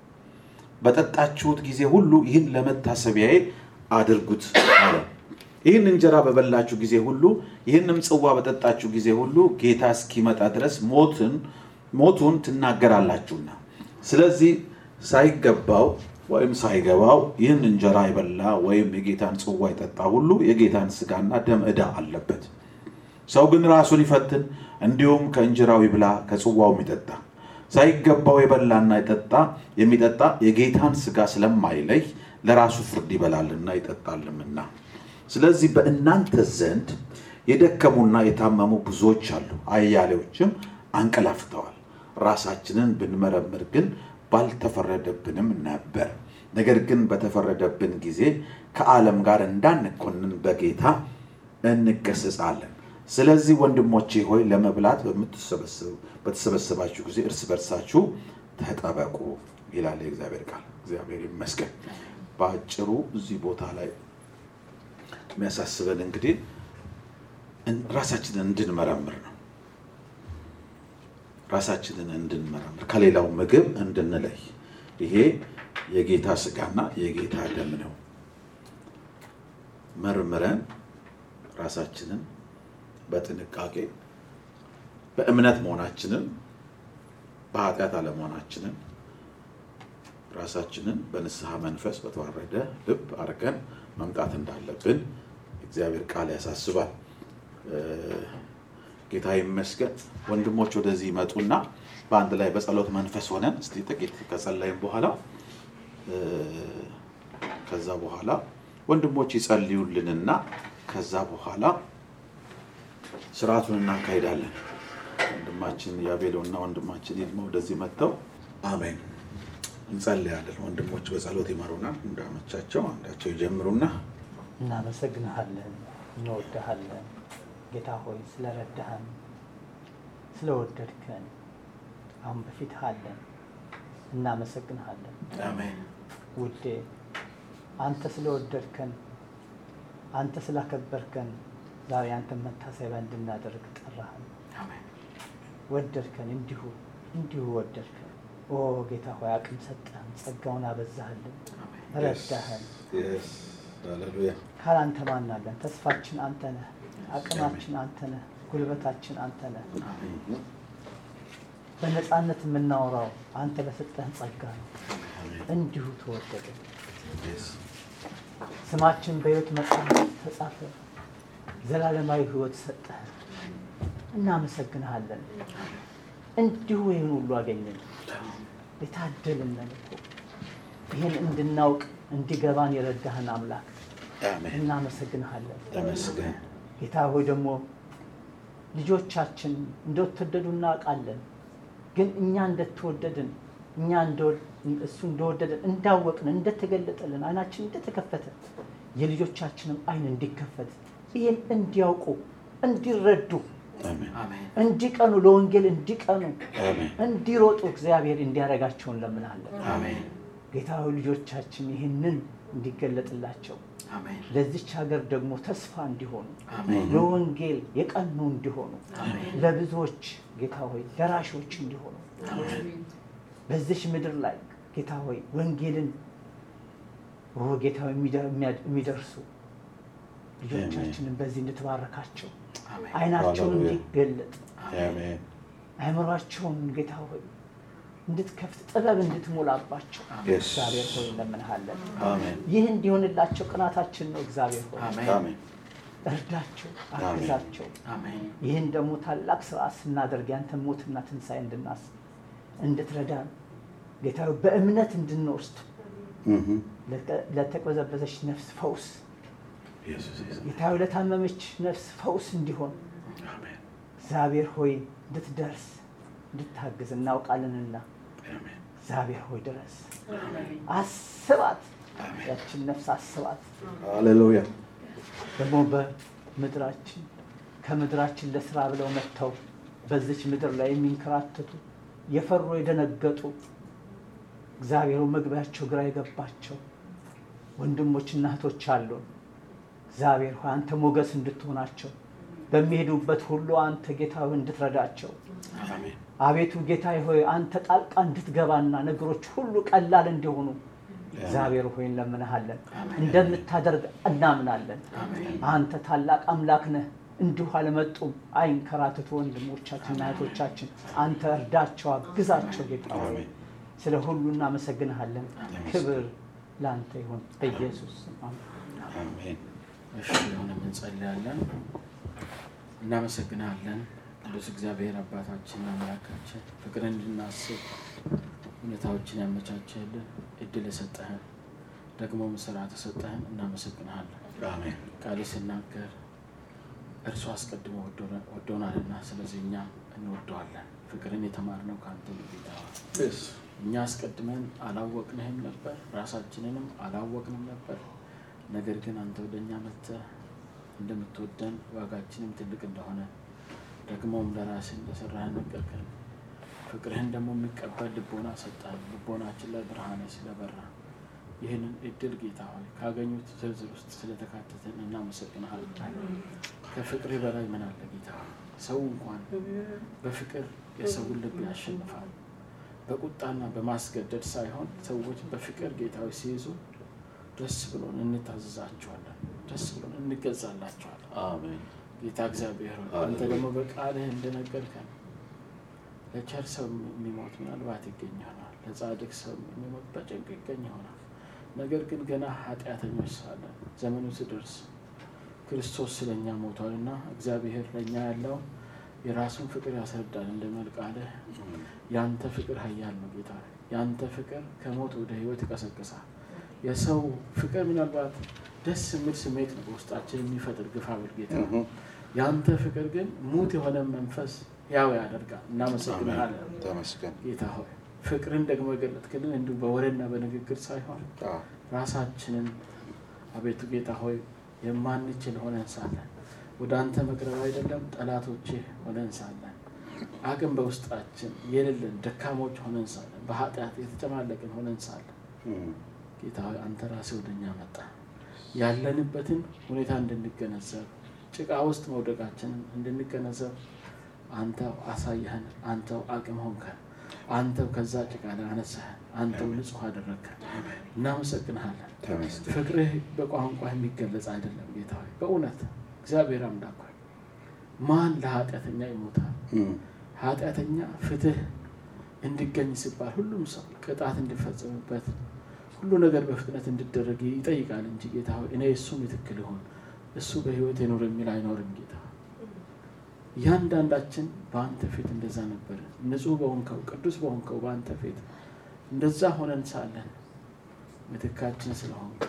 S1: በጠጣችሁት ጊዜ ሁሉ ይህን ለመታሰቢያዬ አድርጉት አለ። ይህን እንጀራ በበላችሁ ጊዜ ሁሉ ይህንም ጽዋ በጠጣችሁ ጊዜ ሁሉ ጌታ እስኪመጣ ድረስ ሞትን ሞቱን ትናገራላችሁና። ስለዚህ ሳይገባው ወይም ሳይገባው ይህን እንጀራ የበላ ወይም የጌታን ጽዋ የጠጣ ሁሉ የጌታን ሥጋና ደም ዕዳ አለበት። ሰው ግን ራሱን ይፈትን፣ እንዲሁም ከእንጀራው ይብላ ከጽዋውም ይጠጣ። ሳይገባው የበላና የጠጣ የሚጠጣ የጌታን ሥጋ ስለማይለይ ለራሱ ፍርድ ይበላልና ይጠጣልምና። ስለዚህ በእናንተ ዘንድ የደከሙና የታመሙ ብዙዎች አሉ፣ አያሌዎችም አንቀላፍተዋል። ራሳችንን ብንመረምር ግን ባልተፈረደብንም ነበር። ነገር ግን በተፈረደብን ጊዜ ከዓለም ጋር እንዳንኮንን በጌታ እንገሰጻለን። ስለዚህ ወንድሞቼ ሆይ ለመብላት በተሰበሰባችሁ ጊዜ እርስ በርሳችሁ ተጠበቁ ይላል የእግዚአብሔር ቃል። እግዚአብሔር ይመስገን። በአጭሩ እዚህ ቦታ ላይ የሚያሳስበን እንግዲህ ራሳችንን እንድንመረምር ነው። ራሳችንን እንድንመረምር ከሌላው ምግብ እንድንለይ። ይሄ የጌታ ሥጋና የጌታ ደም ነው። መርምረን ራሳችንን በጥንቃቄ በእምነት መሆናችንን በኃጢአት አለመሆናችንን ራሳችንን በንስሐ መንፈስ በተዋረደ ልብ አድርገን መምጣት እንዳለብን እግዚአብሔር ቃል ያሳስባል። ጌታ ይመስገን። ወንድሞች ወደዚህ ይመጡና በአንድ ላይ በጸሎት መንፈስ ሆነን እስቲ ጥቂት ከጸለይም በኋላ ከዛ በኋላ ወንድሞች ይጸልዩልንና ከዛ በኋላ ስርዓቱን እናካሄዳለን። ወንድማችን ያቤሎና ወንድማችን ይልማ ወደዚህ መጥተው አሜን እንጸልያለን። ወንድሞች በጸሎት ይመሩናል። እንዳመቻቸው አንዳቸው ይጀምሩና
S2: እናመሰግንሃለን፣ እንወድሃለን። ጌታ ሆይ ስለረዳህን፣ ስለወደድከን አሁን በፊትህ አለን። እናመሰግንሃለን
S1: አሜን
S2: ውዴ፣ አንተ ስለወደድከን፣ አንተ ስላከበርከን ዛሬ አንተን መታሰቢያ እንድናደርግ ጠራህን።
S1: አሜን
S2: ወደድከን፣ እንዲሁ እንዲሁ ወደድከን። ኦ ጌታ ሆይ አቅም ሰጠህን፣ ጸጋውን አበዛህልን፣ ረዳህን።
S1: Yes. ሃሌሉያ
S2: ካላንተ ማን አለን? ተስፋችን አንተ ነህ፣ አቅማችን አንተ ነህ፣ ጉልበታችን አንተ ነህ። በነፃነት የምናወራው አንተ በሰጠህን ጸጋ ነው። እንዲሁ ተወደደ።
S1: Yes.
S2: ስማችን በሕይወት መጽሐፍ ተጻፈ። ዘላለማዊ ሕይወት ሰጠህን። እናመሰግንሃለን። እንዲሁ ይህን ሁሉ አገኘን። የታደልን ነን እኮ ይህን እንድናውቅ እንዲገባን የረዳህን አምላክ
S1: አሜን
S2: እናመሰግንሃለን።
S1: ተመስገን።
S2: ጌታ ሆይ ደግሞ ልጆቻችን እንደተወደዱ እናውቃለን። ግን እኛ እንደተወደድን እኛ እንደወ- እሱ እንደወደደን እንዳወቅን እንደተገለጠልን አይናችን እንደተከፈተ የልጆቻችንም አይን እንዲከፈት ይህን እንዲያውቁ እንዲረዱ
S1: አሜን
S3: አሜን
S2: እንዲቀኑ ለወንጌል እንዲቀኑ
S1: አሜን
S2: እንዲሮጡ እግዚአብሔር እንዲያደርጋቸው እንለምናለን።
S3: አሜን
S2: ጌታዊ ልጆቻችን ይህንን እንዲገለጥላቸው
S3: አሜን
S2: ለዚች ሀገር ደግሞ ተስፋ እንዲሆኑ
S3: አሜን
S2: ለወንጌል የቀኑ እንዲሆኑ
S3: አሜን
S2: ለብዙዎች ጌታ ሆይ ደራሾች እንዲሆኑ በዚች ምድር ላይ ጌታ ሆይ ወንጌልን ኦ ጌታ ሆይ የሚደ- የሚያድ- የሚደርሱ ልጆቻችንን በዚህ እንድትባረካቸው
S3: አሜን
S2: አይናቸውን
S1: ሃሌሉያ።
S2: እንዲገለጥ
S1: አሜን
S2: አእምሯቸውን ጌታ ሆይ እንድትከፍት ጥበብ እንድትሞላባቸው
S1: Yes.
S2: እግዚአብሔር ሆይ እንለምንሃለን።
S1: አሜን
S2: ይህ እንዲሆንላቸው ቅናታችን ነው። እግዚአብሔር ሆይ
S3: አሜን
S1: አሜን
S2: እርዳቸው፣ አግዛቸው።
S3: አሜን
S2: ይህን ደግሞ ታላቅ ስርዓት ስናደርግ ያንተን ሞትና ትንሣኤ እንድናስብ እንድትረዳን ጌታ ሆይ በእምነት እንድንወስድ
S1: እህ
S2: ለተ- ለተቅበዘበዘች ነፍስ ፈውስ
S1: ኢየሱስ ኢየሱስ
S2: ጌታ ሆይ ለታመመች ነፍስ ፈውስ እንዲሆን
S1: አሜን
S2: እግዚአብሔር ሆይ እንድትደርስ እንድታግዝ እናውቃለንና
S1: አሜን
S2: እግዚአብሔር ሆይ ድረስ አስባት፣ ያችን ነፍስ አስባት።
S1: ሃሌሉያ
S2: ደግሞ በምድራችን ከምድራችን ለስራ ብለው መጥተው በዚች ምድር ላይ የሚንከራተቱ የፈሩ የደነገጡ እግዚአብሔሩ መግቢያቸው ግራ የገባቸው ወንድሞችና እህቶች አሉን። እግዚአብሔር ሆይ አንተ ሞገስ እንድትሆናቸው በሚሄዱበት ሁሉ አንተ ጌታ ሆይ እንድትረዳቸው
S1: አሜን
S2: አቤቱ ጌታ ሆይ አንተ ጣልቃ እንድትገባና ነገሮች ሁሉ ቀላል እንዲሆኑ እግዚአብሔር ሆይ እንለምንሃለን። እንደምታደርግ እናምናለን። አንተ ታላቅ አምላክ ነህ። እንዲሁ አልመጡም አይንከራተቱ ወንድሞቻችንና እህቶቻችን። አንተ እርዳቸው፣ አግዛቸው ጌታ ሆይ
S1: አሜን
S2: ስለ ሁሉ እናመሰግንሃለን። ክብር ለአንተ ይሁን በኢየሱስ ስም አሜን።
S1: አሜን
S3: እሺ አሁንም እንጸልያለን። እናመሰግናለን ቅዱስ እግዚአብሔር አባታችን አምላካችን ፍቅር እንድናስብ ሁኔታዎችን ያመቻቸልን እድል የሰጠህን ደግሞ ስራ ተሰጠህን እናመሰግንሃለን።
S1: አሜን
S3: ቃል ሲናገር እርሱ አስቀድሞ ወዶና- ወዶናልና ስለዚህ እኛ እንወደዋለን። ፍቅርን የተማርነው ከአንተ ነው ጌታ ሆይ።
S1: Yes.
S3: እኛ አስቀድመን አላወቅንህም ነበር፣ ራሳችንንም አላወቅንም ነበር። ነገር ግን አንተ ወደ እኛ መጥተህ እንደምትወደን ዋጋችንም ትልቅ እንደሆነ ደግሞም ለራስህ እንደሰራህን ነገርከን። ፍቅርህን ደግሞ የሚቀበል ልቦና ሰጠህን። ልቦናችን ላይ ብርሃን ስለበራ ይህንን እድል ጌታ ሆይ ካገኙት ዝርዝር ውስጥ ስለተካተትን እናመሰግንሃለን። ከፍቅር በላይ ምን አለ ጌታ ሆይ? ሰው እንኳን በፍቅር የሰውን ልብ ያሸንፋል። በቁጣና በማስገደድ ሳይሆን ሰዎች በፍቅር ጌታዊ ሲይዙ ደስ ብሎን እንታዘዛቸዋለን፣ ደስ ብሎን እንገዛላቸዋለን።
S1: አሜን
S3: ጌታ እግዚአብሔር ሆይ አንተ
S1: ሃሌሉያ።
S3: ደግሞ በቃልህ እንደነገርከን ለቸር ሰው የሚሞት ምናልባት ይገኝ ይሆናል፣ ለጻድቅ ሰው የሚሞት በጭንቅ ይገኝ ይሆናል። ነገር ግን ገና ኃጢአተኞች ሳለን ዘመኑ ሲደርስ ክርስቶስ ስለኛ ሞቷልና እግዚአብሔር ለእኛ ያለውን የራሱን ፍቅር ያስረዳል እንደሚል ቃልህ ያንተ ፍቅር ኃያል ነው ጌታ ሆይ። ያንተ ፍቅር ከሞት ወደ ህይወት ይቀሰቅሳል። የሰው ፍቅር ምናልባት ደስ የሚል ስሜት ነው በውስጣችን የሚፈጥር ግፋ ብል ጌታ ሆይ። ያንተ ፍቅር ግን ሙት የሆነ መንፈስ ያው ያደርጋል። እናመሰግናለን
S1: ተመስገን
S3: ጌታ ሆይ። ፍቅርን ደግሞ የገለጥክልን እንዲሁ በወሬና በንግግር ሳይሆን
S1: አዎ
S3: ራሳችንን አቤቱ ጌታ ሆይ የማንችል ሆነን ሳለን ወደ አንተ መቅረብ አይደለም ጠላቶቼ ሆነን ሳለን አቅም በውስጣችን የሌለን ደካሞች ሆነን ሳለን በኃጢአት የተጨማለቅን ሆነን ሳለን
S1: እም፣
S3: ጌታ ሆይ አንተ ራስህ ወደኛ መጣ ያለንበትን ሁኔታ እንድንገነዘብ ጭቃ ውስጥ መውደቃችንን እንድንገነዘብ አንተው አሳየህን አንተው አቅም ሆንከን አንተው ከዛ ጭቃ ላይ አነሳህን አንተው ንጹህ አደረግከን እናመሰግንሃለን
S1: ተመስገን
S3: ፍቅርህ በቋንቋ የሚገለጽ አይደለም ጌታ ሆይ በእውነት እግዚአብሔር አምላክ ሆይ ማን ለኃጢአተኛ ይሞታል
S1: እም፣
S3: ኃጢአተኛ ፍትህ እንዲገኝ ሲባል ሁሉም ሰው ቅጣት እንዲፈጸምበት ሁሉ ነገር በፍጥነት እንዲደረግ ይጠይቃል እንጂ ጌታ ሆይ እኔ እሱ ምትክል ይሆን እሱ በህይወት የኖር የሚል አይኖርም ጌታ እያንዳንዳችን በአንተ ፊት እንደዛ ነበር ንጹህ በሆንከው ቅዱስ በሆንከው በአንተ ፊት እንደዛ ሆነን ሳለን ምትካችን ስለሆንክ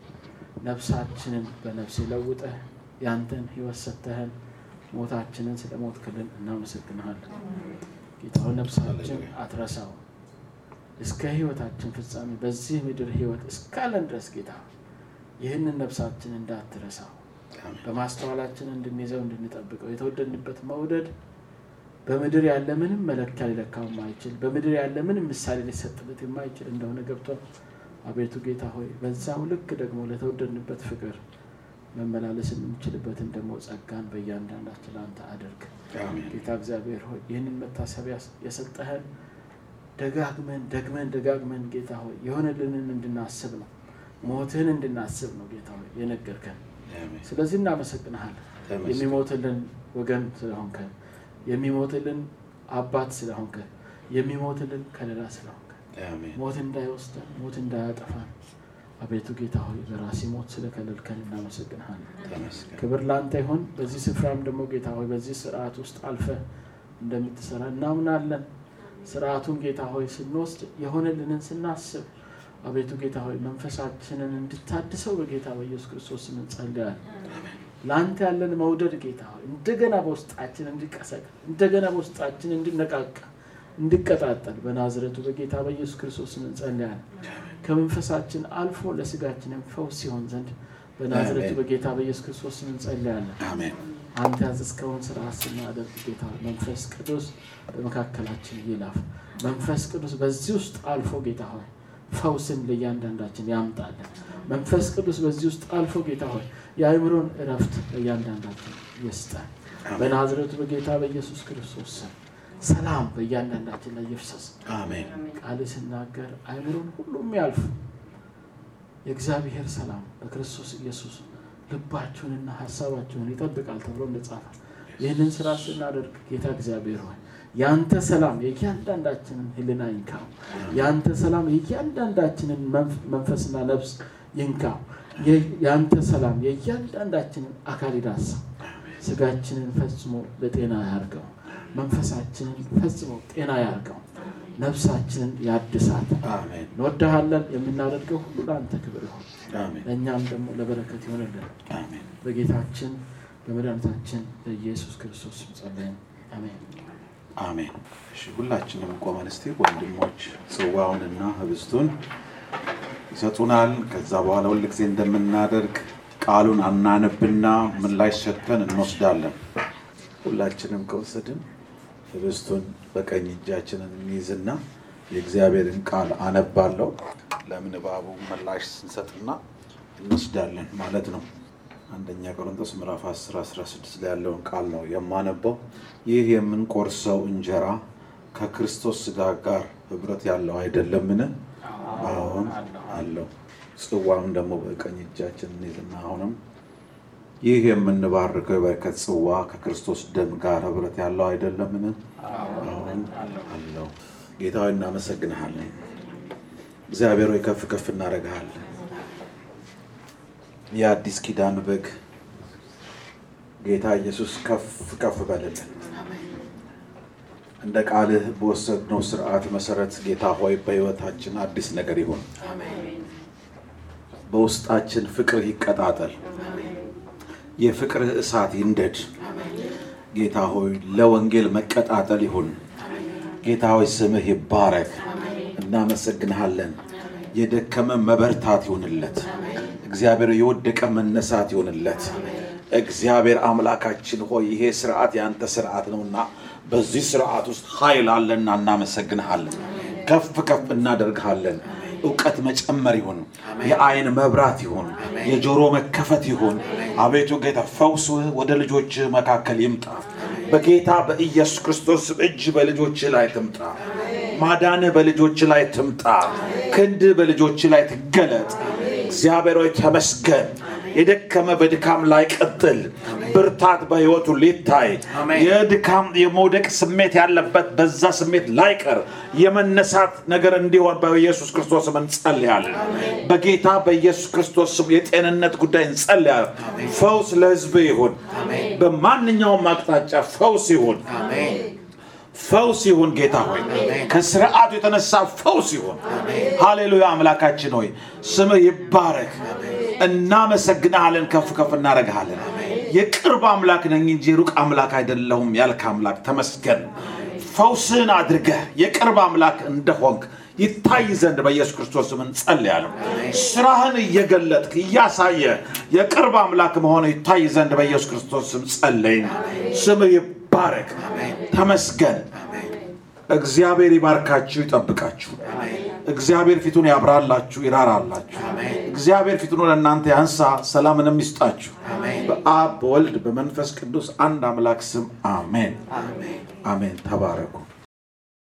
S3: ነፍሳችንን በነፍስ ለውጠህ ያንተን ህይወት ሰተህን ሞታችንን ስለ ሞት ክልን እናመሰግንሃለን ጌታው ነፍሳችን
S1: ሃሌሉያ።
S3: አትረሳው እስከ ህይወታችን ፍጻሜ በዚህ ምድር ህይወት እስካለን ድረስ ጌታ ይህንን ነፍሳችን እንዳትረሳው በማስተዋላችን እንድንይዘው እንድንጠብቀው የተወደድንበት መውደድ በምድር ያለ ምንም መለኪያ ሊለካው የማይችል በምድር ያለ ምንም ምሳሌ ሊሰጥበት የማይችል እንደሆነ ገብቷል። አቤቱ ጌታ ሆይ በዛው ልክ ደግሞ ለተወደድንበት ፍቅር መመላለስ የምንችልበትን ደግሞ ጸጋን በእያንዳንዳችን ለአንተ አድርግ። ጌታ እግዚአብሔር ሆይ ይህንን መታሰቢያ የሰጠህን ደጋግመን ደግመን ደጋግመን ጌታ ሆይ የሆነልንን እንድናስብ ነው፣ ሞትህን እንድናስብ ነው ጌታ ሆይ የነገርከን። ስለዚህ እናመሰግንሃለን የሚሞትልን ወገን ስለሆንከን የሚሞትልን አባት ስለሆንከን የሚሞትልን ከለላ ስለሆንከን ሞት እንዳይወስደን ሞት እንዳያጠፋን አቤቱ ጌታ ሆይ በራሲ ሞት ስለከለልከን እናመሰግንሃለን። ክብር ለአንተ ይሆን። በዚህ ስፍራም ደግሞ ጌታ ሆይ በዚህ ስርዓት ውስጥ አልፈ እንደምትሰራ እናምናለን። ስርዓቱን ጌታ ሆይ ስንወስድ የሆነልንን ስናስብ አቤቱ ጌታ ሆይ መንፈሳችንን እንድታድሰው በጌታ በኢየሱስ ክርስቶስ ስም እንጸልያለን። ለአንተ ያለን መውደድ ጌታ ሆይ እንደገና በውስጣችን እንዲቀሰቅ እንደገና በውስጣችን እንዲነቃቃ እንዲቀጣጠል በናዝረቱ በጌታ በኢየሱስ ክርስቶስ ስም እንጸልያለን። ከመንፈሳችን አልፎ ለስጋችንም ፈውስ ሲሆን ዘንድ በናዝረቱ በጌታ በኢየሱስ ክርስቶስ ስም እንጸልያለን። አንተ ያዘዝከውን ስርዓት ስናደርግ ጌታ መንፈስ ቅዱስ በመካከላችን ይላፍ። መንፈስ ቅዱስ በዚህ ውስጥ አልፎ ጌታ ሆይ ፈውስን ለእያንዳንዳችን ያምጣለን። መንፈስ ቅዱስ በዚህ ውስጥ አልፎ ጌታ ሆይ የአእምሮን እረፍት ለእያንዳንዳችን ይስጠን። በናዝረቱ በጌታ በኢየሱስ ክርስቶስ ስም ሰላም በእያንዳንዳችን ላይ ይፍሰስ።
S1: አሜን።
S3: ቃል ስናገር አእምሮን ሁሉ የሚያልፍ የእግዚአብሔር ሰላም በክርስቶስ ኢየሱስ ልባችሁንና ሀሳባችሁን ይጠብቃል ተብሎ እንደጻፈ ይህንን ስራ ስናደርግ ጌታ እግዚአብሔር ሆይ ያንተ ሰላም የእያንዳንዳችንን ሕሊና ይንካው። ያንተ ሰላም የእያንዳንዳችንን መንፈስና ነፍስ ይንካው። ያንተ ሰላም የእያንዳንዳችንን አካል ይዳሳ። ስጋችንን ፈጽሞ ለጤና ያርገው። መንፈሳችንን ፈጽሞ ጤና ያርገው። ነፍሳችንን ያድሳት።
S1: አሜን።
S3: እንወድሃለን። የምናደርገው ሁሉ ለአንተ ክብር ይሆን፣
S1: አሜን።
S3: ለእኛም ደግሞ ለበረከት ይሆንልን።
S1: አሜን።
S3: በጌታችን በመድኃኒታችን በኢየሱስ ክርስቶስ ስም ጸለይን። አሜን።
S1: አሜን። እሺ ሁላችንም ቆመን እስቲ ወንድሞች ጽዋውንና ህብስቱን ይሰጡናል። ከዛ በኋላ ሁል ጊዜ እንደምናደርግ ቃሉን አናነብና ምላሽ ሰጥተን እንወስዳለን። ሁላችንም ከወሰድን ህብስቱን በቀኝ እጃችንን እንይዝና የእግዚአብሔርን ቃል አነባለሁ። ለምንባቡ ምላሽ ስንሰጥና እንወስዳለን ማለት ነው። አንደኛ ቆሮንቶስ ምዕራፍ 10 16 ላይ ያለውን ቃል ነው የማነበው። ይህ የምንቆርሰው እንጀራ ከክርስቶስ ስጋ ጋር ህብረት ያለው አይደለምን? አሁን አለው። ጽዋም ደግሞ በቀኝ እጃችን እንይዝና አሁንም ይህ የምንባርከው የበረከት ጽዋ ከክርስቶስ ደም ጋር ህብረት ያለው አይደለምን? አሁን አለው። ጌታ ሆይ እናመሰግንሃለን። እግዚአብሔር ሆይ ከፍ ከፍ እናደርግሃለን። የአዲስ ኪዳን በግ ጌታ ኢየሱስ ከፍ ከፍ በልልን። እንደ ቃልህ በወሰድነው ስርዓት መሰረት ጌታ ሆይ በህይወታችን አዲስ ነገር ይሁን። በውስጣችን ፍቅር ይቀጣጠል። የፍቅርህ እሳት ይንደድ። ጌታ ሆይ ለወንጌል መቀጣጠል ይሁን። ጌታ ሆይ ስምህ ይባረክ። እናመሰግንሃለን። የደከመ መበርታት ይሁንለት። እግዚአብሔር የወደቀ መነሳት ይሆንለት። እግዚአብሔር አምላካችን ሆይ ይሄ ስርዓት የአንተ ስርዓት ነውና በዚህ ስርዓት ውስጥ ኃይል አለና እናመሰግንሃለን። ከፍ ከፍ እናደርግሃለን። እውቀት መጨመር ይሁን፣ የአይን መብራት ይሁን፣ የጆሮ መከፈት ይሁን። አቤቱ ጌታ ፈውስህ ወደ ልጆችህ መካከል ይምጣ። በጌታ በኢየሱስ ክርስቶስ እጅ በልጆችህ ላይ ትምጣ። ማዳንህ በልጆችህ ላይ ትምጣ። ክንድህ በልጆችህ ላይ ትገለጥ። እግዚአብሔር ሆይ ተመስገን። የደከመ በድካም ላይ ቀጥል። ብርታት በሕይወቱ ሊታይ የድካም የመውደቅ ስሜት ያለበት በዛ ስሜት ላይቀር የመነሳት ነገር እንዲሆን በኢየሱስ ክርስቶስ ስም እንጸልያለን። በጌታ በኢየሱስ ክርስቶስ ስም የጤንነት ጉዳይ እንጸልያለን። ፈውስ ለሕዝብ ይሁን። በማንኛውም አቅጣጫ ፈውስ ይሁን። ፈውስ ይሁን። ጌታ ሆይ ከስርዓቱ የተነሳ ፈውስ ይሁን። ሃሌሉያ። አምላካችን ሆይ ስምህ ይባረክ። እናመሰግናለን። ከፍ ከፍ እናደርግሃለን። የቅርብ አምላክ ነኝ እንጂ ሩቅ አምላክ አይደለሁም ያልክ አምላክ ተመስገን። ፈውስህን አድርገህ የቅርብ አምላክ እንደሆንክ ይታይ ዘንድ በኢየሱስ ክርስቶስ ስም እንጸልያለን። ስራህን እየገለጥክ እያሳየ የቅርብ አምላክ መሆነ ይታይ ዘንድ በኢየሱስ ክርስቶስ ስም ጸለይን። ስም ይባረክ፣ ተመስገን። እግዚአብሔር ይባርካችሁ፣ ይጠብቃችሁ። እግዚአብሔር ፊቱን ያብራላችሁ፣ ይራራላችሁ። እግዚአብሔር ፊቱን ወደ እናንተ ያንሳ፣ ሰላምንም ይስጣችሁ። በአብ በወልድ በመንፈስ ቅዱስ አንድ አምላክ ስም አሜን፣ አሜን። ተባረኩ።